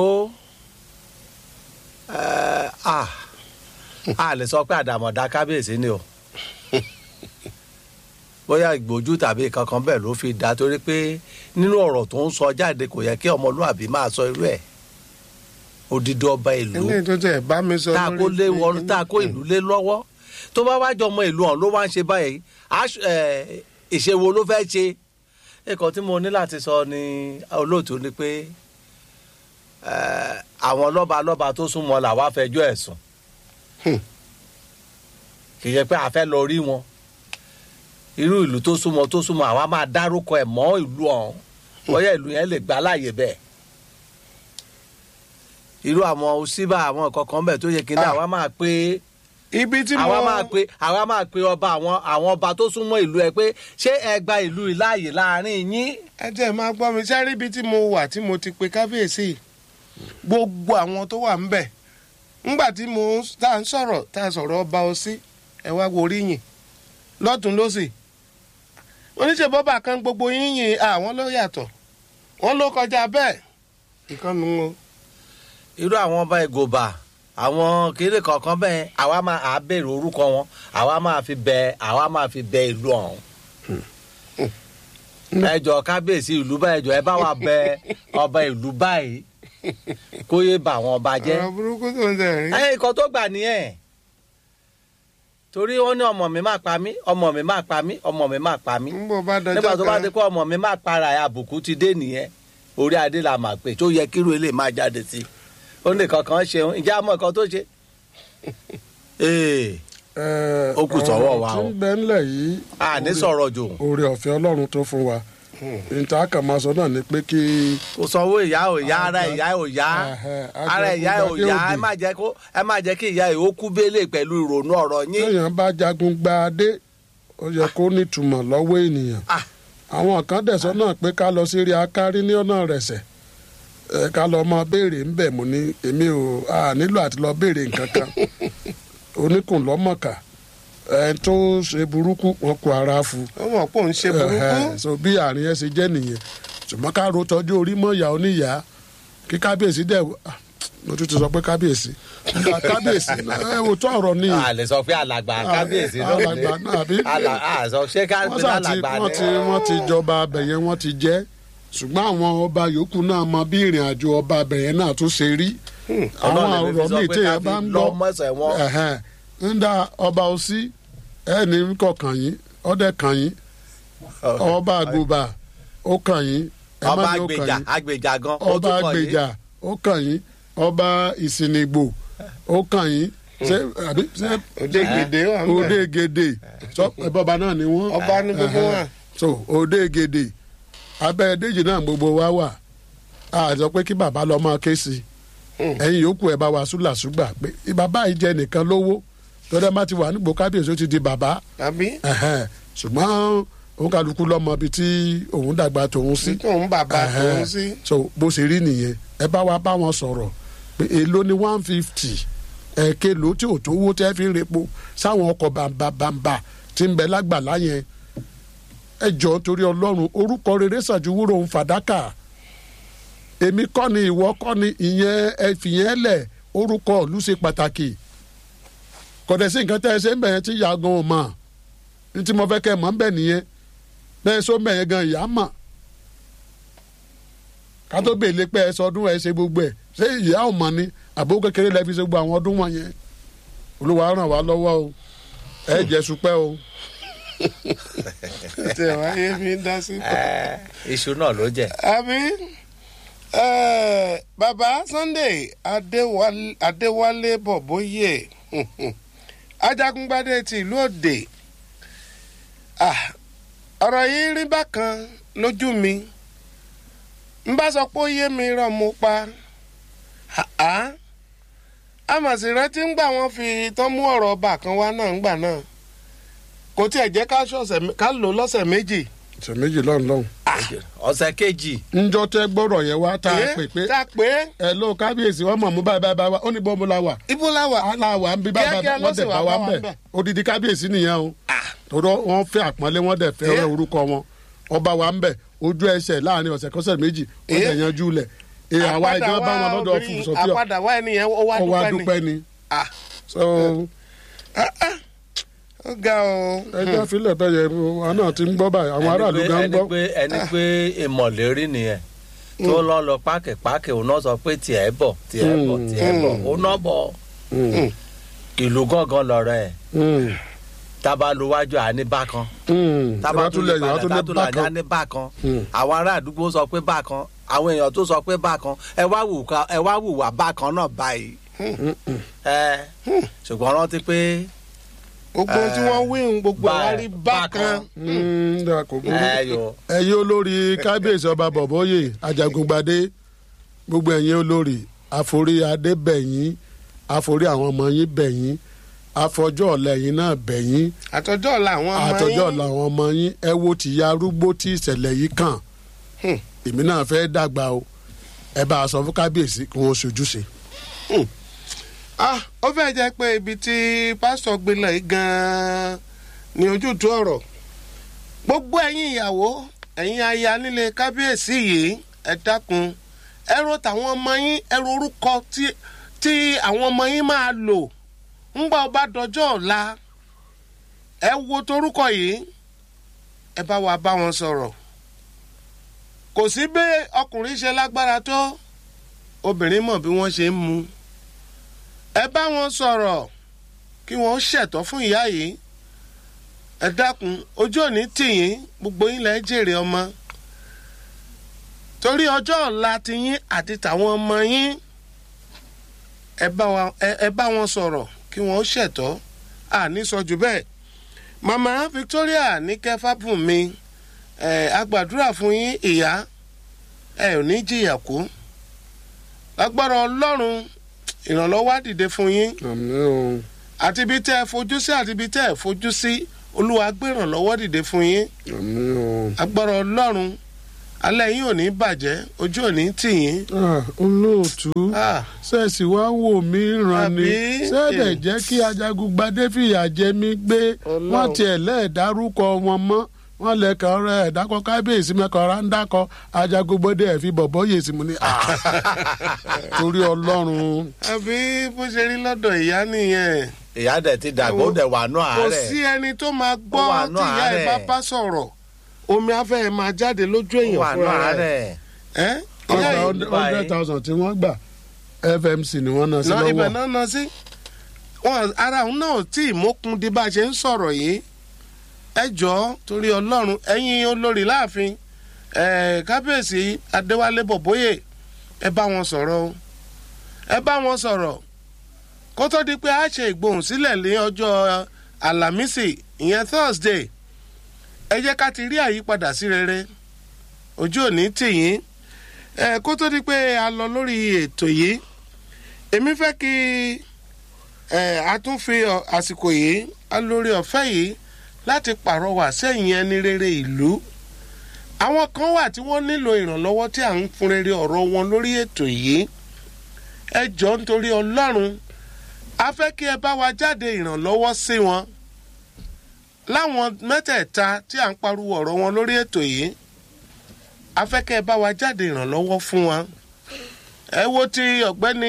ẹ ah a lè sọ pé àdàmọ̀dá kábíyèsí ni o bóyá ìgbójú tàbí kankan bẹ́ẹ̀ ló fi dá torí pé nínú ọ̀rọ̀ tó ń sọ jáde kò yẹ kí ọmọlúàbí máa sọ irú ẹ̀ odidi ọba ìlú ilé tó tẹ̀ bá mi sọ tá a kó lé wọn tá a kó ìlú lé lọ́wọ́ tó bá wá jọ ọmọ ìlú ọ̀hún ló wá ń ṣe báyìí aṣ- ẹ̀, ìṣèwò ló fẹ́ ṣe nǹkan tí mo ní láti sọ ní olóòtú ni pé ẹ̀, àwọn lọ́ba lọ́ba tó súnmọ́ làwa fẹjọ́ ẹ̀ sùn Hmm. kì í ṣe pé a fẹ́ lọ rí wọn irú ìlú tó súnmọ́ tó súnmọ́ àwa máa dárúkọ ẹ̀ mọ́ ìlú ọ̀hún bóyá ìlú yẹn lè gbà láàyè bẹ́ẹ̀ irú àwọn òsínbà àwọn nǹkan kan bẹ̀ tó yẹ kí n dá Ah. àwa máa pé ibi tí mo àwa máa pe àwa máa pe ọba àwọn àwọn ọba tó súnmọ́ ìlú ẹ pé ṣé ẹ gba ìlú yìí láàyè láàrin yín. ẹ tẹ̀ máa gbọ́ mi sáré ibi tí mo wà tí mo ti pe kábíyèsí gbogbo àwọn tó wà ń bẹ̀ ńgbà tí mo ń- tá à ń sọ̀rọ̀ tá a sọ̀rọ̀ ọba ọsí ẹ wá wo oríyìn lọ́tún lọ́sì oníṣẹ́ bọ́bà kan gbogbo yínyìn àwọn ló yàtọ̀ wọ́n ló kọjá bẹ́ẹ̀ ìkànnì wọn. irú àwọn ọba ìgòbà àwọn kéré kọ̀ọ̀kan bẹ́ẹ̀ àwa máa à béèrè orúkọ wọn àwa máa fi bẹ àwa máa fi bẹ ìlú ọ̀hún. ẹjọ kábíyèsí ìlú báyìí ẹjọ ẹ bá wa bẹ ọba ìlú báyìí kó yé bà àwọn ọba jẹ́. ọ̀rọ̀ burúkú tó ń tẹ̀ rí. ẹ nǹkan tó gbà nìyẹn torí wọn ní ọmọ mi máa pa mí ọmọ mi máa pa mí ọmọ mi máa pa mí ń bọ̀ bá dọjọ́ nígbà tó bá kan dé kó ọmọ mi máa para ẹ àbùkù ti dé nìyẹn orí adé la máa pè tó yẹ kíru ilé máa jáde sí i ó ní kankan ṣe ìjà mọ nǹkan tó ṣe. ee Ẹ, Ó kù sọ́wọ́ wa ọ̀rọ̀ o. tí ń bẹ ńlẹ̀ yìí a ní sọ̀rọ̀ jù oore ọ̀fẹ́ ọlọ́run tó fún wa níta kàn máa sọ náà ni pé kí kò sanwó ìyá ò yá ara ìyá ò yá Ẹhẹ́, ara ìyá ò ajagun yá gbadé ẹ má jẹ́ kó ẹ má jẹ́ kí ìyá ẹ̀ ó kú bélé pẹ̀lú ìrònú ọ̀rọ̀ yín téèyàn bá jagun gba adé ó yẹ kó nítumọ̀ lọ́wọ́ ènìyàn Ah. àwọn kan dẹ̀sọ́ náà pé ká lọ sí rí akárí ní ọ̀nà rẹ̀sẹ̀ ẹ ká lọ mọ béèrè ńbẹ̀ mo ní èmi ò a nílò àti lọ béèrè nǹkan kan oníkùn lọ́mọ̀ọ́kà ẹ tó ṣe burúkú wọn kó ara fu ó mọ̀ pé òun ṣe burúkú Ẹhẹ́, so bí àárín ẹ ṣe jẹ́ nìyẹn ṣùgbọ́n ká ro tọ́jú orí mọ́ ìyá oníyà kí kábíyèsí dẹ̀ ah, mo tún ti sọ pé kábíyèsí Nígbà kábíyèsí náà, ẹ wò tó ọ̀rọ̀ ní a lè sọ pé alàgbà kábíyèsí ló ní alàgbà náà àbí? Alà- a sọ ṣé wọ́n kábíyèsí sà ti alàgbà wọ́n ti ni wọ́n ti jọba abẹ̀yẹn wọ́n ti jẹ́ ṣùgbọ́n àwọn ọba yòókù náà mọ bí ìrìn àjò ọba abẹ̀yẹn náà tún ṣe rí àwọn Ọlọ́run lè fi ọ̀rọ̀ sọ míì pé téèyàn ká bá fi ń lọ gbọ́ mọ́sẹ̀ wọn. ẹ̀hẹ́n, ń da ọba òsí ẹni kọkàn yín ọdẹ kàn yín ọba àgùbà ó kàn yín ẹ má ọba ní ó kàn agbèjà yín agbèjà gan ó ọba tún kàn yín. àgbèjà ó kàn yín ọba ìsìnìgbò ó kàn yín ṣé àbí ṣé òde gèdè wà ń òde bẹ̀ gèdè sọ bọba náà ni wọn. ọba ní gbogbo wọn. so òde gèdè abẹ́ déjì náà gbogbo wa wà a sọ pé kí bàbá lọ máa ké sí i ẹ̀yin yòókù ẹ̀ bá wa súlàsúgbà pé bàbá yìí jẹ nìkan lówó tọ́jà má ti wà nígbò kábíyèsí ó ti di bàbá àbí ẹ̀hẹ́n. ṣùgbọ́n òun kálukú lọ́mọ ibi tí òun dàgbà tòun sí tí tóun bàbá Ẹhẹ́n. tóun sí. so bó ṣe rí nìyẹn ẹ bá wa bá wọn sọ̀rọ̀ pé èló ni one fifty ẹ̀ẹ́kẹ́ ló tí ò tó owó tẹ́ fi ń repo sáwọn ọkọ̀ bàǹbàǹbà tí ń bẹ lágbàlá yẹn ẹ jọ torí ọlọ́run orúkọ rere ṣàjúwúrò ń fàdákà èmi kọ́ ni ìwọ kọ́ ni ìyẹn ẹ fìyẹn lẹ̀ orúkọ ìlú ṣe pàtàkì kọ̀dẹ̀ sí nǹkan tẹ́ ẹ ṣe ń bẹ̀yẹn tí ìyá gan ò mọ̀ ní tí mo fẹ́ kẹ́ ẹ mọ̀ ń bẹ̀ nìyẹn bẹ́ẹ̀ sọ ń bẹ̀yẹn gan ìyá mọ̀ ká tó bèèlè pé ẹ sọ ọdún ẹ ṣe gbogbo ẹ ṣé ìyá ò mọ̀ ni àbó kékeré lẹ fi ṣe gbogbo àwọn ọdún wọ̀nyẹn olúwa ràn wá lọ́wọ́ o ẹ jẹ́ supẹ́ o. tẹ wáyé mi dá sí. Ẹ, iṣu náà ló jẹ. àbí eh, bàbá Sunday Adéwálé Adéwálé Bọ̀bóyè Ajagungbadé ti ìlú Òde Ah, ọ̀rọ̀ yìí rí bákan lójú mi n bá sọ pé ó yé mi rán mo pa Ah-ah. àmọ̀sí rántí ń gbà wọ́n fi tán mú ọ̀rọ̀ ọba kan wá náà ń gbà náà kò tiẹ̀ jẹ́ ká ṣọ̀sẹ̀ mé- ká lò lọ́sẹ̀ méjì. ṣe méjì lọ́run lọ́hùn. ọ̀sẹ̀ kejì njọ́ tẹ́ gbọ́rọ̀ yẹn wá tá a Eh, pè pé tá a pè é ẹ ló kábíyèsí wọn mọ̀ mú báyìí báyìí báyìí wá ó ní bọ́ọ̀mù la wà ibo la wà. aláwa ń bí báyìí Kíákíá báyìí wọ́n dẹ̀ ló sì bá wá wa bá ń wa bẹ̀ ń bẹ̀. odidi kábíyèsí nìyẹn o tòrọ wọn fẹ́ àpọ́nlé wọn dẹ̀ fẹ́ Eh. orúkọ wọn ọba wa ń bẹ̀ ojú ẹsẹ̀ láàrin ọ̀sẹ̀ kọ́sẹ̀ méjì wọ́n Eh. dẹ̀ yanjú lẹ̀ èyí àwa Àpadà ìjọba bá wá wọn lọ́dọ̀ obìnrin- fún sọfíà àpadà wá ẹnìyẹn ó wá ó wá dúpẹ́ dúpẹ́ ni. ni Ah, so ó ga o. ẹjọ́ filẹ̀ bẹ́ẹ̀ yẹn wọn náà ti ń gbọ́ báyìí àwọn aráàlú Ẹni pé- gan ń ẹni gbọ́ pé ẹni pé ìmọ̀lérí nìyẹn tó lọ lọ pákẹ́pákẹ́ òun náà sọ pé tiẹ̀ bọ̀ tiẹ̀ bọ̀ Mm. tiẹ̀ bọ̀ òun náà bọ̀ Mm, ìlú gángan lọ̀rọ̀ ẹ̀ mm, tábàlùwájú àní bákan mm. tábàtúlẹ̀ ìbátúlẹ̀ yìí wọ́n tún ní tábàtúlẹ̀ bákan àní bákan Mm. àwọn ará àdúgbò sọ pé bákan àwọn èèyàn tó sọ pé bákan ẹ wá wù ká ẹ wá wùwà bákan náà báyìí ẹ ṣùgbọ́n rántí pé gbogbo ohun tí wọ́n wí ń gbogbo ẹ̀ wá rí bákan. bákan. Mm, dà, kò burú. ẹ yọ ẹ̀yin olórí kábíyèsí ọba bọ̀bọ́yè ajagungbadé gbogbo ẹ̀yin olórí àforí adé bẹ̀yìn àforí àwọn ọmọ yín bẹ̀yìn àfọjọ́ ọ̀la ẹ̀yin náà bẹ̀yìn àtọjọ́ ọ̀la àwọn ọmọ yín. àtọjọ́ ọ̀la àwọn ọmọ yín ẹ wo tìyá arúgbó tí ìṣẹ̀lẹ̀ yìí kàn Hmm. èmi náà fẹ́ dàgbà o ẹ bá a sọ fún kábíyèsí kí wọ́n ṣojúṣe. Ah, ó fẹ́ jẹ́ pé ibi tí pásítọ̀ gbé lọ yìí gan-an ni ojútùú ọ̀rọ̀ gbogbo ẹ̀yin ìyàwó ẹ̀yin aya nílé kábíyèsí yìí ẹ dákun ẹ ro tàwọn ọmọ yín ẹ ro orúkọ tí tí àwọn ọmọ yín máa lò ńgbà ó bá dọjọ́ ọ̀la ẹ wo torúkọ yìí ẹ bá wa bá wọn sọ̀rọ̀ kò sí bí ọkùnrin ṣe lágbára tó obìnrin mọ̀ bí wọ́n ṣe ń mu ẹ bá wọn sọ̀rọ̀ kí wọ́n ṣẹ̀tọ́ fún ìyá yìí ẹ dákun ojú òní tìyín gbogbo yín lẹ́ jèrè ọmọ torí ọjọ́ ọ̀la tiyín àti tàwọn ọmọ yín ẹ bá wa- ẹ- ẹ bá wọn sọ̀rọ̀ kí wọ́n ṣẹ̀tọ́ àní sọ jù bẹ́ẹ̀ màmá Victoria ní kẹfà bùn mi ẹ agbàdúrà fún yín ìyá ẹ ò ní jìyà kú lágbára Ọlọ́run ìrànlọ́wọ́ á dìde fún yín àmín o àti ibi tẹ́ ẹ fojú sí àti ibi tẹ́ ẹ fojú sí olúwa gbérànlọ́wọ́ dìde fún yín àmì o. agbára ọlọ́run alẹ́ yín ò ní bàjẹ́ ojú ò ní tì yín. Ah, olóòtú Ah, sẹ́ẹ̀sì wá ń wò mí ràn ni Àbí? sẹ́ẹ̀dẹ̀ jẹ́ kí ajagungbadé fìyà jẹ mí gbé Ọlọ́run. wọ́n tiẹ̀ lẹ́ẹ̀dárúkọ wọn mọ́ wọ́n lẹ́kàn rẹ̀ ẹ̀dákọ̀ kábíyèsí mẹ́kàn rà ń dákọ̀ ajagungbadé ẹ̀ fi bọ̀bọ̀ yèsí mu ní. ah. torí ọlọ́run àbí bó ṣe rí lọ́dọ̀ ìyá nìyẹn ìyá dẹ̀ ti dàgbà ó dẹ̀ wà nù kò àárẹ̀ sí ẹni tó máa gbọ́ Ó wà nú tí ìyá ẹ̀ àárẹ̀. bá bá sọ̀rọ̀ omi afẹ́ ẹ̀ máa jáde lójú ó èèyàn wà nù fúnra rẹ̀ àárẹ̀ ẹ́ ìyá ọgbà yìí hundred thousand tí wọ́n gbà fmc ni wọ́n ná sí náà ibẹ̀ lọ́wọ́ náà ná sí wọn ara òun náà tí ìmọ̀kun di bá a ṣe ń sọ̀rọ̀ yìí ẹ jọ̀ọ́ torí ọlọ́run ẹ̀yin olórí láàfin ẹ̀ kábíyèsí adéwálé bọ̀bóyè ẹ bá wọn sọ̀rọ̀ o ẹ bá wọn sọ̀rọ̀ kó tó di pé a ṣe ìgbohùnsílẹ̀ ní ọjọ́ àlàmísì ìyẹn thursday ẹ jẹ́ ká ti rí àyípadà sí rere ojú òní tì yín ẹ kó tó di pé a lọ lórí ètò yìí èmi fẹ́ kí ẹ a tún fi ọ- àsìkò yìí a lórí ọ̀fẹ́ yìí láti pàrọwà sẹ́yìn ẹni rere ìlú àwọn kan wà tí wọ́n nílò ìrànlọ́wọ́ tí à ń fún rere ọ̀rọ̀ wọn lórí ètò yìí ẹ jọ nítorí ọlọ́run a fẹ́ kí ẹ bá wa jáde ìrànlọ́wọ́ sí wọn láwọn mẹ́tẹ̀ẹ̀ta tí à ń pariwo ọ̀rọ̀ wọn lórí ètò yìí a fẹ́ kí ẹ bá wa jáde ìrànlọ́wọ́ fún wọn ẹ wo ti ọ̀gbẹ́ni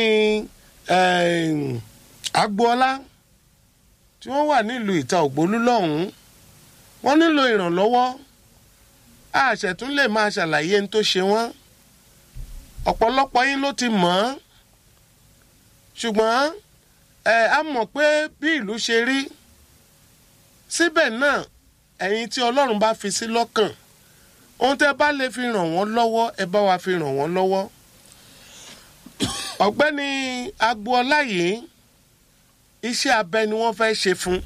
eh, agboola tí wọ́n wà nílùú ìta ògbólú lọ́hùn-ún wọ́n nílò ìrànlọ́wọ́ àṣẹ̀tún lè máa ṣàlàyé ní tó ṣe wọ́n ọ̀pọ̀lọpọ̀ yín ló ti mọ̀ ọ́n ṣùgbọ́n ẹ á mọ̀ pé bí ìlú ṣe rí síbẹ̀ náà ẹ̀yin tí ọlọ́run bá fi sí lọ́kàn ohun tẹ́ bá lè fi ràn wọ́n lọ́wọ́ ẹ bá wa fi ràn wọ́n lọ́wọ́ ọ̀gbẹ́ni agboola yìí iṣẹ́ abẹ ni wọ́n fẹ́ ṣe fún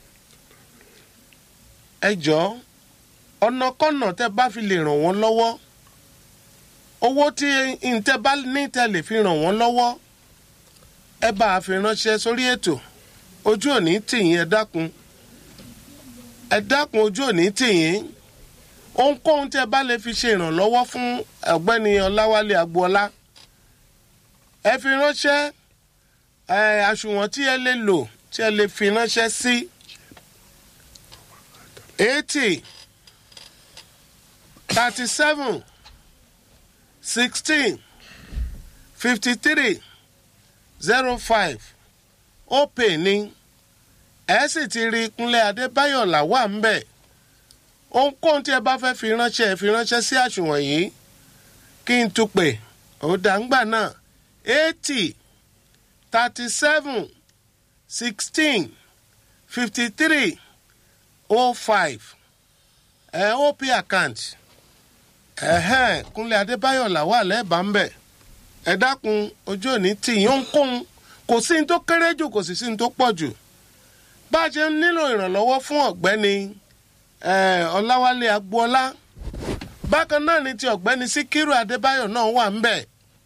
ẹ jọ̀ọ́ ọ̀nàkọ́nà tẹ́ bá fi lè ràn wọ́n lọ́wọ́ owó tí ntẹ́ bá ní tẹ́ lè fi ràn wọ́n lọ́wọ́ ẹ bá a fi ránṣẹ́ sórí ètò ojú òní tìyín ẹ dákun ẹ dákun ojú òní tìyín ohunkóhun tẹ́ bá lè fi ṣe ìrànlọ́wọ́ fún ọ̀gbẹ́ni ọláwálé agboola ẹ fi ránṣẹ́ ẹ àsùnwọ̀n tí ẹ lè lò tí ẹ lè fi ránṣẹ́ sí eighty thirty seven sixteen fifty three zero five ó pè ní ẹ sì ti rí kúnlẹ̀ adébáyọ̀ làwà ń bẹ̀ ohunkóhun tí ẹ bá fẹ́ fi ránṣẹ́ ẹ fi ránṣẹ́ sí àsùnwọ̀n yìí kí n tún pè ó dàǹgbà náà eighty thirty seven sixteen fifty three oh five ẹ op account ẹhẹn kúnlẹ̀ adébáyọ̀ làwà lẹ́ẹ̀bà ń bẹ̀ ẹ dákun ojú òní tì yín ohunkóhun kò sí ní tó kéré jù kò sì sí ní tó pọ̀ jù bá a ṣe ń nílò ìrànlọ́wọ́ fún ọ̀gbẹ́ni eh, ọláwálé agboola bákan náà ni ti ọ̀gbẹ́ni síkírù adébáyọ̀ náà wà ń bẹ̀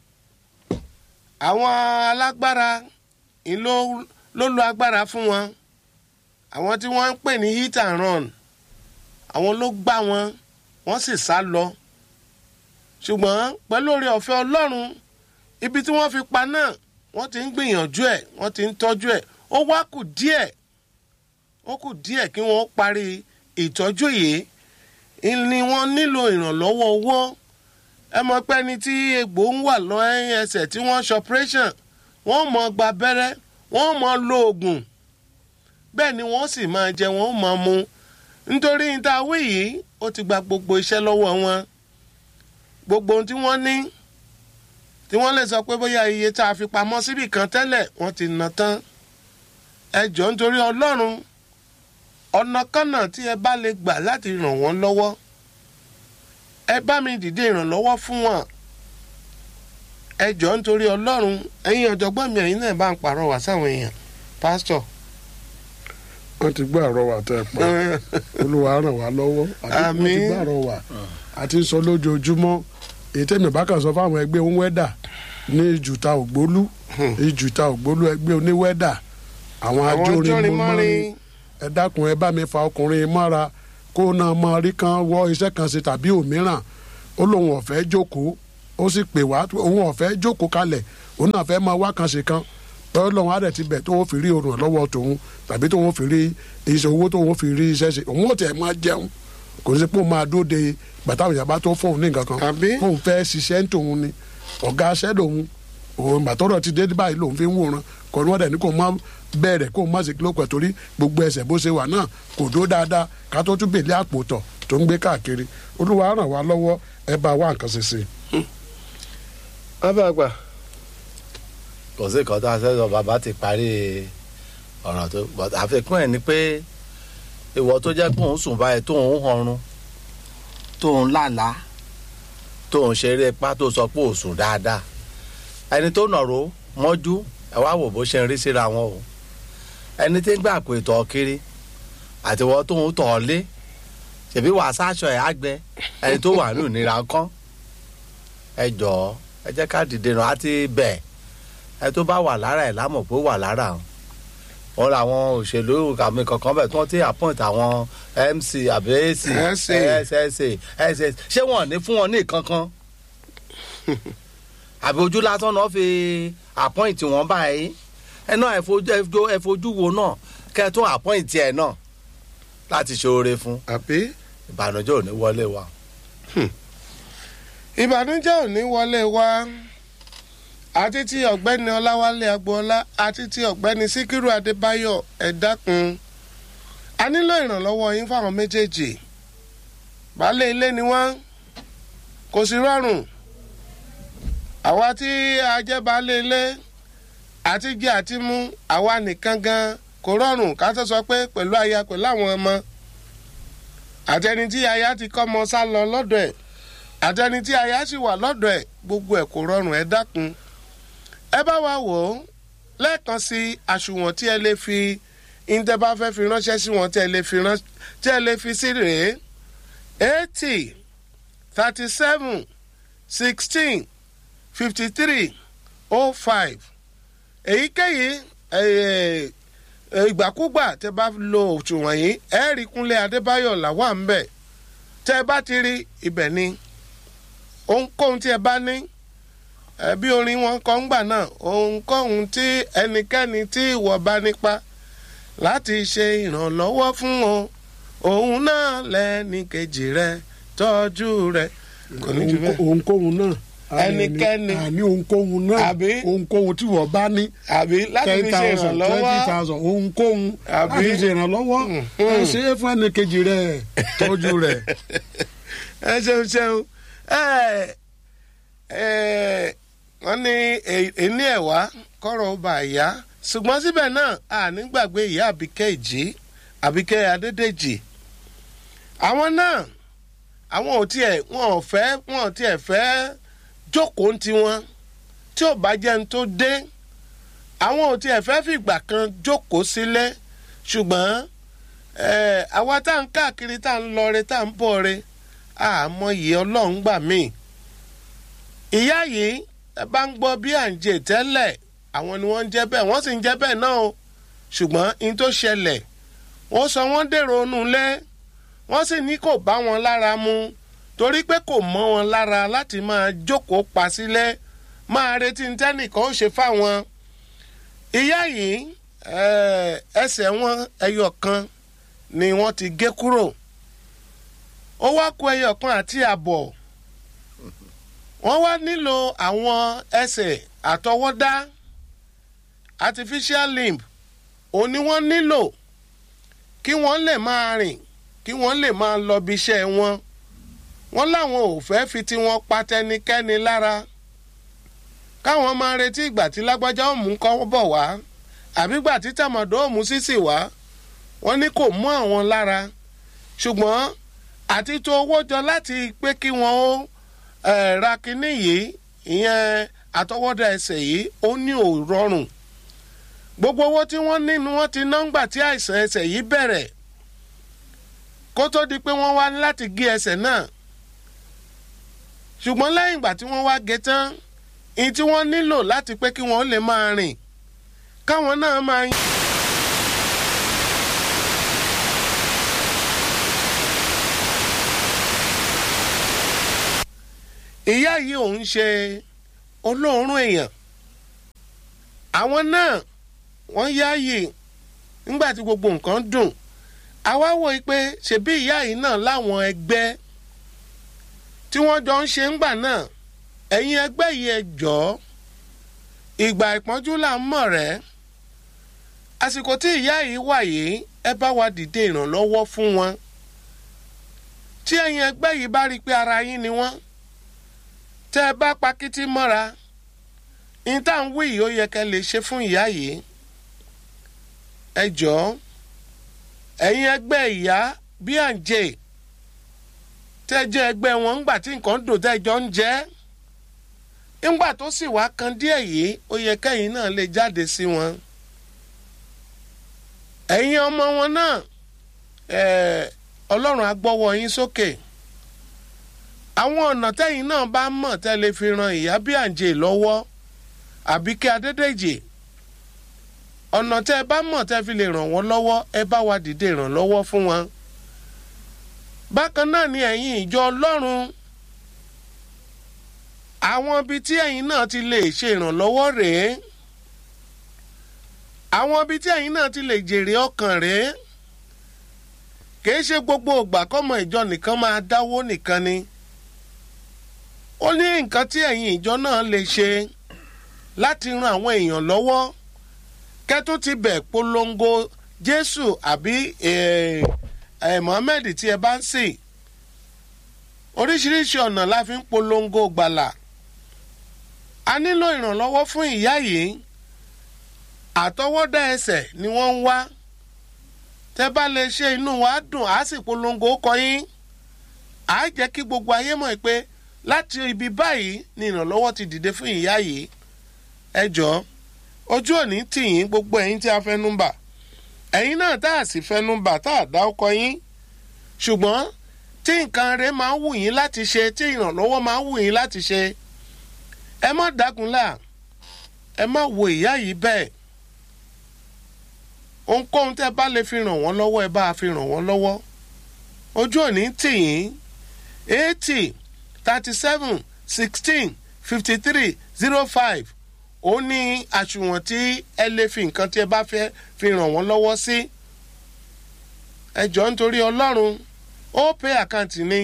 àwọn alágbára ń ló ló lo agbára fún wọn àwọn tí wọ́n ń pè ní hit and run àwọn ló gbá wọn wọ́n sì sá lọ ṣùgbọ́n pẹ̀lú oore ọ̀fẹ́ ọlọ́run ibi tí wọ́n fi pa náà wọ́n ti ń gbìyànjú ẹ̀ wọ́n ti ń tọ́jú ẹ̀ ó wá kù díẹ̀ ó kù díẹ̀ kí wọ́n parí ìtọ́jú yìí ni wọ́n nílò ìrànlọ́wọ́ owó ẹ mọ̀ pé ẹni tí egbò ń wà lọ ẹsẹ̀ tí wọ́n ṣe operation wọ́n mọ̀ gba abẹ́rẹ́ wọ́n mọ̀ lo oògùn bẹ́ẹ̀ ni wọ́n sì máa jẹ wọ́n mọ̀ mu nítorí níta wí yìí ó ti gba gbogbo iṣẹ́ lọ́wọ́ wọn gbogbo ohun tí wọ́n ní tí wọ́n lè sọ pé bóyá iye tá a fi pamọ́ síbì kan tẹ́lẹ̀ wọ́n ti ná tán ẹ jọ̀ọ́ nítorí ọlọ́run ọ̀nàkọ́nà tí ẹ bá lè gbà láti ràn wọ́n lọ́wọ́ ẹ bá mi dìde ìrànlọ́wọ́ fún wọn ẹ jọ̀ọ́ nítorí ọlọ́run ẹ̀yin ọ̀jọ̀gbọ́n mi ẹ̀yin náà bá ń pàrọwà sáwọn èèyàn pásítọ̀. wọ́n ti gbọ́ àrọwà tẹ́ ẹ pa olúwa ràn wá lọ́wọ́ àti wọ́n ti Àmín. gbọ́ àrọwà àti sọ lójoojúmọ́ èyí tẹ́mi bá kàn sọ fáwọn ẹgbẹ́ oníwẹ́dà ní ìjùta ògbólú ìjùta ògbólú ẹgbẹ́ oníwẹ́dà àwọn àwọn ajórin jọrin mọ́rin mọ́rin ẹ dákun ẹ bá mi fa ọkùnrin mọ́ra kó náà mọ rí kan wọ iṣẹ́ kan ṣe tàbí òmíràn ó lóun ọ̀fẹ́ jókòó ó sì pè wá òun ọ̀fẹ́ jókòó kalẹ̀ òun náà fẹ́ máa wá kan ṣe kan lọ́wọ́ lọ́wọ́ á dẹ̀ ti bẹ̀ tó wọ́n fi rí orun lọ́wọ́ tòun tàbí tó wọ́n fi rí iṣẹ́ owó tó wọ́n fi rí iṣẹ́ ṣe òun ò tẹ̀ máa jẹun kò ní sí pé ó máa dóde gbàtà òyìnbá bá tó fóun ní nǹkan kan Àbí? fóun fẹ́ ṣiṣẹ́ ń tòun ni ọ̀gá aṣẹ́ lòun òun gbàtọ́rọ̀ ti dé báyìí lòun fi ń wòran kò ní wọ́n dẹ̀ ní kò má bẹ̀rẹ̀ kó má sì kí ló pẹ̀ torí gbogbo ẹsẹ̀ bó ṣe wà náà kò dó dáadáa ká tó tún bèlè àpò tọ̀ tó ń gbé káàkiri olúwa ràn wá lọ́wọ́ ẹ bá wá nǹkan ṣe sí i. bàbá àgbà kò sí nǹkan tó a sẹ́sọ bàbá ti parí ọ̀rọ̀ tó but àfikún ẹ̀ ni pé ìwọ tó jẹ́ pé òun sùn báyìí tó ń họrun tó ń lálàá tó ń ṣeré ipá tó sọ pé ò sùn dáadáa ẹni tó nàró mọ́jú ẹ wá wò bó ṣe ń rí síra wọn o ẹni tí ń gbà pé tọ̀ kiri àtiwọ́ tó ń tọ̀ ọ́ lé ṣèbí wàá sáṣọ ẹ̀ àgbẹ ẹni tó wà nù nira kán ẹ jọ̀ọ́ ẹ jẹ́ ká dìde ràn á ti bẹ̀ ẹ tó bá wà lára ẹ̀ lámọ̀ pé ó wà lára o wọn làwọn òṣèlú àmì kankan bẹ̀ tí wọ́n ti appoint àwọn mc àbí ac SA. ssa ss ṣé wọn ò ní fún wọn ní ìkankan àbí ojú lásán náà fi appoint wọn báyìí ẹ náà ẹ fojú ẹ fojú- ẹ fojú wo náà kẹ́ ẹ tún appoint ẹ náà láti ṣe oore fún àbí ìbànújẹ́ ò ní wọlé wa. ìbànújẹ́ ò ní wọlé wá àti ti ọ̀gbẹ́ni ọláwálé agboola àti ti ọ̀gbẹ́ni síkírù adébáyọ̀ ẹ dákun a nílò ìrànlọ́wọ́ yín fáwọn méjèèjì baálé ilé ni wọ́n kò sí rọrùn àwa tí a jẹ́ baálé ilé àti jẹ àti mú àwa nìkan gan kò rọrùn ká tó sọ pé pẹ̀lú aya pẹ̀lú àwọn ọmọ àtẹni tí aya ti kọ́ ọmọ sá lọ lọ́dọ̀ ẹ̀ àtẹni tí aya sì wà lọ́dọ̀ ẹ̀ gbogbo ẹ̀ kò rọrùn ẹ dákun ẹ bá wa wò ó lẹ́ẹ̀kan sí àsùnwọ̀n tí ẹ lè fi ìǹtẹ́ bá fẹ́ fi ránṣẹ́ sí wọn tí ẹ lè fi rán tí ẹ lè fi sí rèé eighty thirty seven sixteen fifty three oh five èyíkéyìí eh, eh, ìgbàkúgbà tẹ bá lo òṣùwọ̀n yìí ẹ rí kúnlé adébáyọ̀ làwà ń bẹ̀ tẹ bá ti rí ibẹ̀ ni ohunkóhun tí ẹ bá ní ẹ bí orin wọn kọ ń gbà náà ohunkóhun tí ẹnikẹ́ni tí ìwọ bá nípa láti ṣe ìrànlọ́wọ́ fún o òun náà lẹ́ni kejì rẹ tọ́jú rẹ kò ní jù bẹ́ẹ̀. ohunkóhun náà Ẹnikẹ́ni. àní ohunkóhun náà Àbí? ohunkóhun tí wọ́n bá ní àbí láti ten fi ṣe thousand twenty ìrànlọ́wọ́ thousand ohunkóhun Àbí? láti ṣe ìrànlọ́wọ́ ẹ ṣe é fún ẹnìkejì rẹ tọ́jú rẹ. ẹ ṣeun ṣeun ẹ ẹ wọ́n ní ẹni ẹ̀wá kọ́rọ̀ ó bá yá ṣùgbọ́n síbẹ̀ náà a ní gbàgbé ìyá àbíkẹ́ ìjì àbíkẹ́ adédèjì àwọn náà àwọn ò tiẹ̀ wọn ò fẹ́ wọn ò tiẹ̀ fẹ́ jókòó ń tiwọn tí ò bá jẹ́ ń tó dé àwọn ò tiẹ̀ fẹ́ fìgbà kan jókòó sílẹ̀ ṣùgbọ́n ẹ̀ àwa tá à ń káàkiri tá à ń lọre tá à ń bọ̀re àmọ́ yìí ọlọ́run gbà mí. ìyá yìí ẹ bá ń gbọ́ bí à ń jẹ tẹ́lẹ̀ àwọn ni wọ́n ń jẹ́ bẹ́ẹ̀ wọ́n sì ń jẹ́ bẹ́ẹ̀ náà o ṣùgbọ́n in tó ṣẹlẹ̀ wọ́n sọ wọ́n dèrò inú ilé wọ́n sì ní kò bá wọn lára mu torí pé kò mọ́ wọn lára láti máa jókòó pa sílẹ̀ máa retí ní tẹ́nìkan ó ṣe fáwọn. ìyá yìí eh, ẹsẹ̀ wọn ẹyọ kan ni wọ́n ti gé kúrò ó wá kó ẹyọ kan àti àbọ̀ wọ́n wá nílò àwọn ẹsẹ̀ àtọwọ́dá artificial limb òun ni wọ́n nílò kí wọ́n lè máa rìn kí wọ́n lè máa lọ bí iṣẹ́ wọn wọ́n láwọn ò fẹ́ fi tiwọn pa tẹnikẹ́ni lára káwọn máa retí ìgbà tí lágbájá òmù kọ́ bọ̀ wá àbí ìgbà tí tàmọ̀dọ́ òmù sísì wá wọ́n ní kò mú àwọn lára ṣùgbọ́n àti tó owó jọ láti pé kí wọ́n ó eh, ra kinní yìí ìyẹn àtọwọ́dá ẹsẹ̀ yìí ó ní ò rọrùn gbogbo owó tí wọ́n ní ni wọ́n ti ná ńgbà tí àìsàn ẹsẹ̀ yìí bẹ̀rẹ̀ kó tó di pé wọ́n wá láti gé ẹsẹ̀ náà ṣùgbọ́n lẹ́yìn ìgbà tí wọ́n wá gé tán ìyí tí wọ́n nílò láti pé kí wọ́n lè máa rìn káwọn náà máa ìyá yìí òun ṣe olóòórùn èèyàn àwọn náà wọ́n yáàyè nígbà tí gbogbo nǹkan dùn àwa wò ó pé ṣebí ìyá yìí náà láwọn ẹgbẹ́ tí wọ́n jọ ń ṣe ńgbà náà ẹ̀yin ẹgbẹ́ yìí ẹ jọ̀ọ́ ìgbà ìpọ́njú là ń mọ̀ rẹ́ àsìkò tí ìyá yìí wà yìí ẹ bá wa dìde ìrànlọ́wọ́ fún wọn tí ẹ̀yin ẹgbẹ́ yìí bá rí i pé ara yín ni wọ́n tẹ́ ẹ bá pakítí mọ́ra ní tá à ń wí yìí ó yẹ kẹ́ lè ṣe fún ìyá yìí ẹ jọ̀ọ́ ẹ̀yin ẹgbẹ́ ìyá bí à ń jẹ tẹ́ jẹ́ ẹgbẹ́ wọn ńgbà tí nǹkan dùn tẹ́ jọ ń jẹ́ ńgbà tó sì wá kan díẹ̀ yìí ó yẹ kẹ́yìn náà lè jáde sí wọn ẹ̀yin ọmọ wọn náà ẹ̀ẹ́ ọlọ́run á gbọ́wọ́ yín sókè àwọn ọ̀nà tẹ́yìn náà bá mọ̀ tẹ́ lè fi ran ìyá bí àǹjẹ́ lọ́wọ́ Àbíkẹ́ Adédèjì ọ̀nà tẹ́ ẹ bá mọ̀ tẹ́ fi lè ràn wọ́n lọ́wọ́ ẹ bá wa dìde ìrànlọ́wọ́ fún wọn. bákan náà ni ẹ̀yin ìjọ ọlọ́run àwọn ibi tí ẹ̀yin náà ti lè ṣe ìrànlọ́wọ́ rèé àwọn ibi tí ẹ̀yin náà ti lè jèrè ọkàn rèé kìí ṣe gbogbo ìgbà kọ́mọ ìjọ nìkan máa dáwó nìkan ni ó ní nǹkan tí ẹ̀yin ìjọ náà lè ṣe láti ran àwọn èèyàn lọ́wọ́ kẹ́tù ti bẹ̀ polongo Jésù àbí Mohammed tí ẹ bá ń sìn oríṣiríṣi ọ̀nà la fi ń polongo gbàlà a nílò ìrànlọ́wọ́ fún ìyá yìí àtọwọ́dá ẹsẹ̀ ni wọ́n ń wá tẹ́ bá lè ṣe inú wa dùn á sì polongo kọ yín á jẹ́ kí gbogbo ayé mọ̀ pé láti ibi báyìí ni ìrànlọ́wọ́ ti dìde fún ìyá yìí ẹ jọ̀ọ́ ojú òní tì yín gbogbo ẹ̀yin tí a fẹ́ nùmbà ẹ̀yin náà tá a sì fẹ́ nùmbà tá a dá ọkọ yín ṣùgbọ́n tí nǹkan rẹ máa ń wù yín láti ṣe tí ìrànlọ́wọ́ máa ń wù yín láti ṣe ẹ má dákunlá ẹ má wo ìyá yìí bẹ́ẹ̀ ohunkóhun tẹ́ bá lè fi ràn wọ́n lọ́wọ́ ẹ bá a fi ràn wọ́n lọ́wọ́ ojú òní tì yín eighty thirty seven sixteen fifty three zero five ó ní àṣùwọ̀n tí ẹ lè fi nǹkan tí ẹ bá fẹ́ fi ràn wọ́n lọ́wọ́ sí ẹ jọ̀ọ́ nítorí ọlọ́run ó pay account ni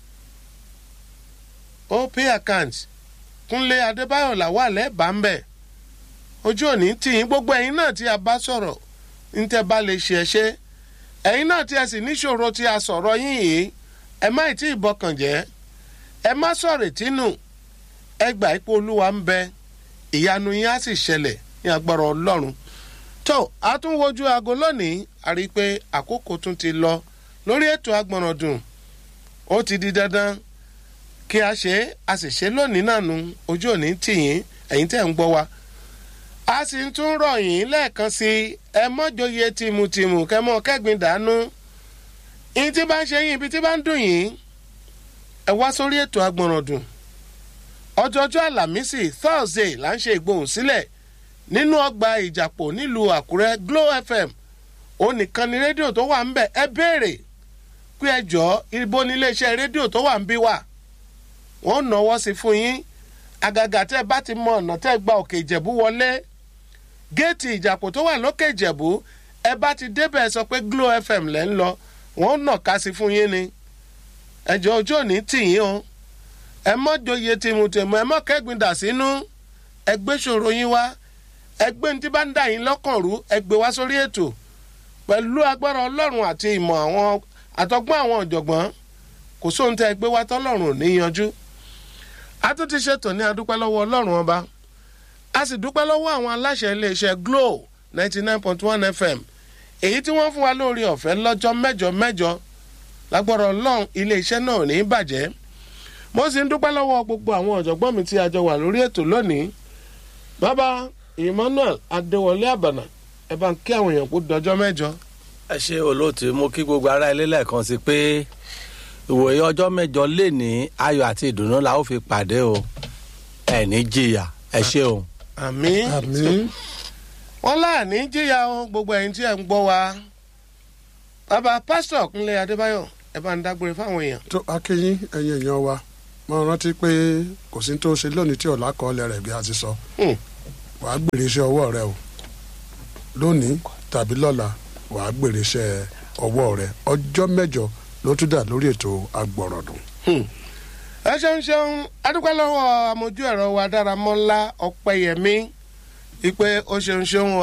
ó pay account kúnlé adébáyọ̀ làwà lẹ́bàá ń bẹ̀ ojú òní tì yín gbogbo ẹ̀yin náà tí a bá sọ̀rọ̀ ní tẹ́ bá lè ṣe ẹ ṣe ẹ̀yin náà tí ẹ sì níṣòro tí a sọ̀rọ̀ yín yìí ẹ má ì tí ì bọkàn jẹ́ ẹ má sọ̀rọ̀ tínú ẹ gbà ipò olúwa ń bẹ ìyanu yín á sì ṣẹlẹ̀ ní agbára ọlọ́run tó a tún wojú aago lónìí a rí i pé àkókò tún ti lọ lórí ètò agbọ̀nràndùn ó ti di dandan kí a ṣe é a sì ṣe lónìí náà nu ojú òní tì yín ẹ̀yin tẹ́ ń gbọ́ wa a sì ń tún rọ̀ yín lẹ́ẹ̀kan sí i ẹ mọ́jọyè tìmùtìmù kẹ́mọ́ kẹ́gbin dànù yín tí bá ń ṣe yín ibi tí bá ń dùn yín ẹ wá sórí ètò agbọ̀nràndùn ọjọ́jọ́ àlàmísì thursday là ń ṣe ìgbohùn sílẹ̀ nínú ọgbà ìjàpọ̀ nílùú àkúrẹ́ glo fm ó nìkan ni rédíò tó wà ń bẹ̀ ẹ béèrè pé ẹ jọ ibo ní iléeṣẹ́ rédíò tó wà ń bí wà wọ́n náwó sí fún yín àgàgà tẹ́ bá ti mọ ọ̀nà tẹ́ gba òkè ìjẹ̀bú wọlé géètì ìjàpọ̀ tó wà lókè ìjẹ̀bú ẹ bá ti débẹ̀ sọ pé glo fm lẹ́ ń lọ wọ́n nà ká sí fún yín ni ẹ jọ ojú òní tì yín o ẹ mọ́ joyè tìmùtìmù ẹ mọ́ kẹ́gbin dà sínú ẹ gbé ṣòro yín wá ẹ gbé ní tí bá ń dà yín lọ́kàn rú ẹ gbé wá sórí ètò pẹ̀lú agbára ọlọ́run àti ìmọ̀ àwọn àtọgbọ́n àwọn ọ̀jọ̀gbọ́n kò sóhun tẹ́ ẹ gbé wá tọ́lọ́run ò ní yanjú a tún ti ṣètò ní adúpẹ́ lọ́wọ́ ọlọ́run ọba a sì dúpẹ́ lọ́wọ́ àwọn aláṣẹ iléeṣẹ́ glo ninety nine point one fm èyí tí wọ́n fún wa lórí ọ̀fẹ́ lọ́jọ́ mẹ́jọ mẹ́jọ lágbára ọlọ́run iléeṣẹ́ náà ò ní bàjẹ́ mo sì ń dúpẹ́ lọ́wọ́ gbogbo àwọn ọ̀jọ̀gbọ́n mi tí a jọ wà lórí ètò lónìí bàbá emmanuel adéwọlé àbànà ẹ bá ń kí àwọn èèyàn kó dọjọ́ mẹ́jọ. ẹ ṣe olóòtú mo kí gbogbo ará ilé lẹ́ẹ̀kan sí pé ìwòye ọjọ́ mẹ́jọ lè ní ayọ̀ àti ìdùnnú la ó fi pàdé o ẹ ní jìyà ẹ ṣe o. àmín àmín wọn láàní jìyà o gbogbo ẹ̀yin tí ẹ ń gbọ́ wa bàbá pásítọ̀ kúnlé adébáyọ̀ ẹ bá ń dágbére fáwọn èèyàn. tó akéyín ẹ̀yin èèyàn wa mo rántí pé kò sí tó ṣe lónìí tí ọ̀la kọ́ ọlẹ́ rẹ̀ bí a ti sọ Hmm. wàá gbèrè iṣẹ́ ọwọ́ rẹ o lónìí tàbí lọ́la wàá gbèrè iṣẹ́ ọwọ́ rẹ ọjọ́ mẹ́jọ ló tún dà lórí ètò agbọ̀rọ̀dùn. ẹ ṣeun ṣeun adúpẹ́ lọ́wọ́ amójú ẹ̀rọ wa dáramọ́lá ọ̀pẹ́yẹmí ìpè ó ṣeun ṣeun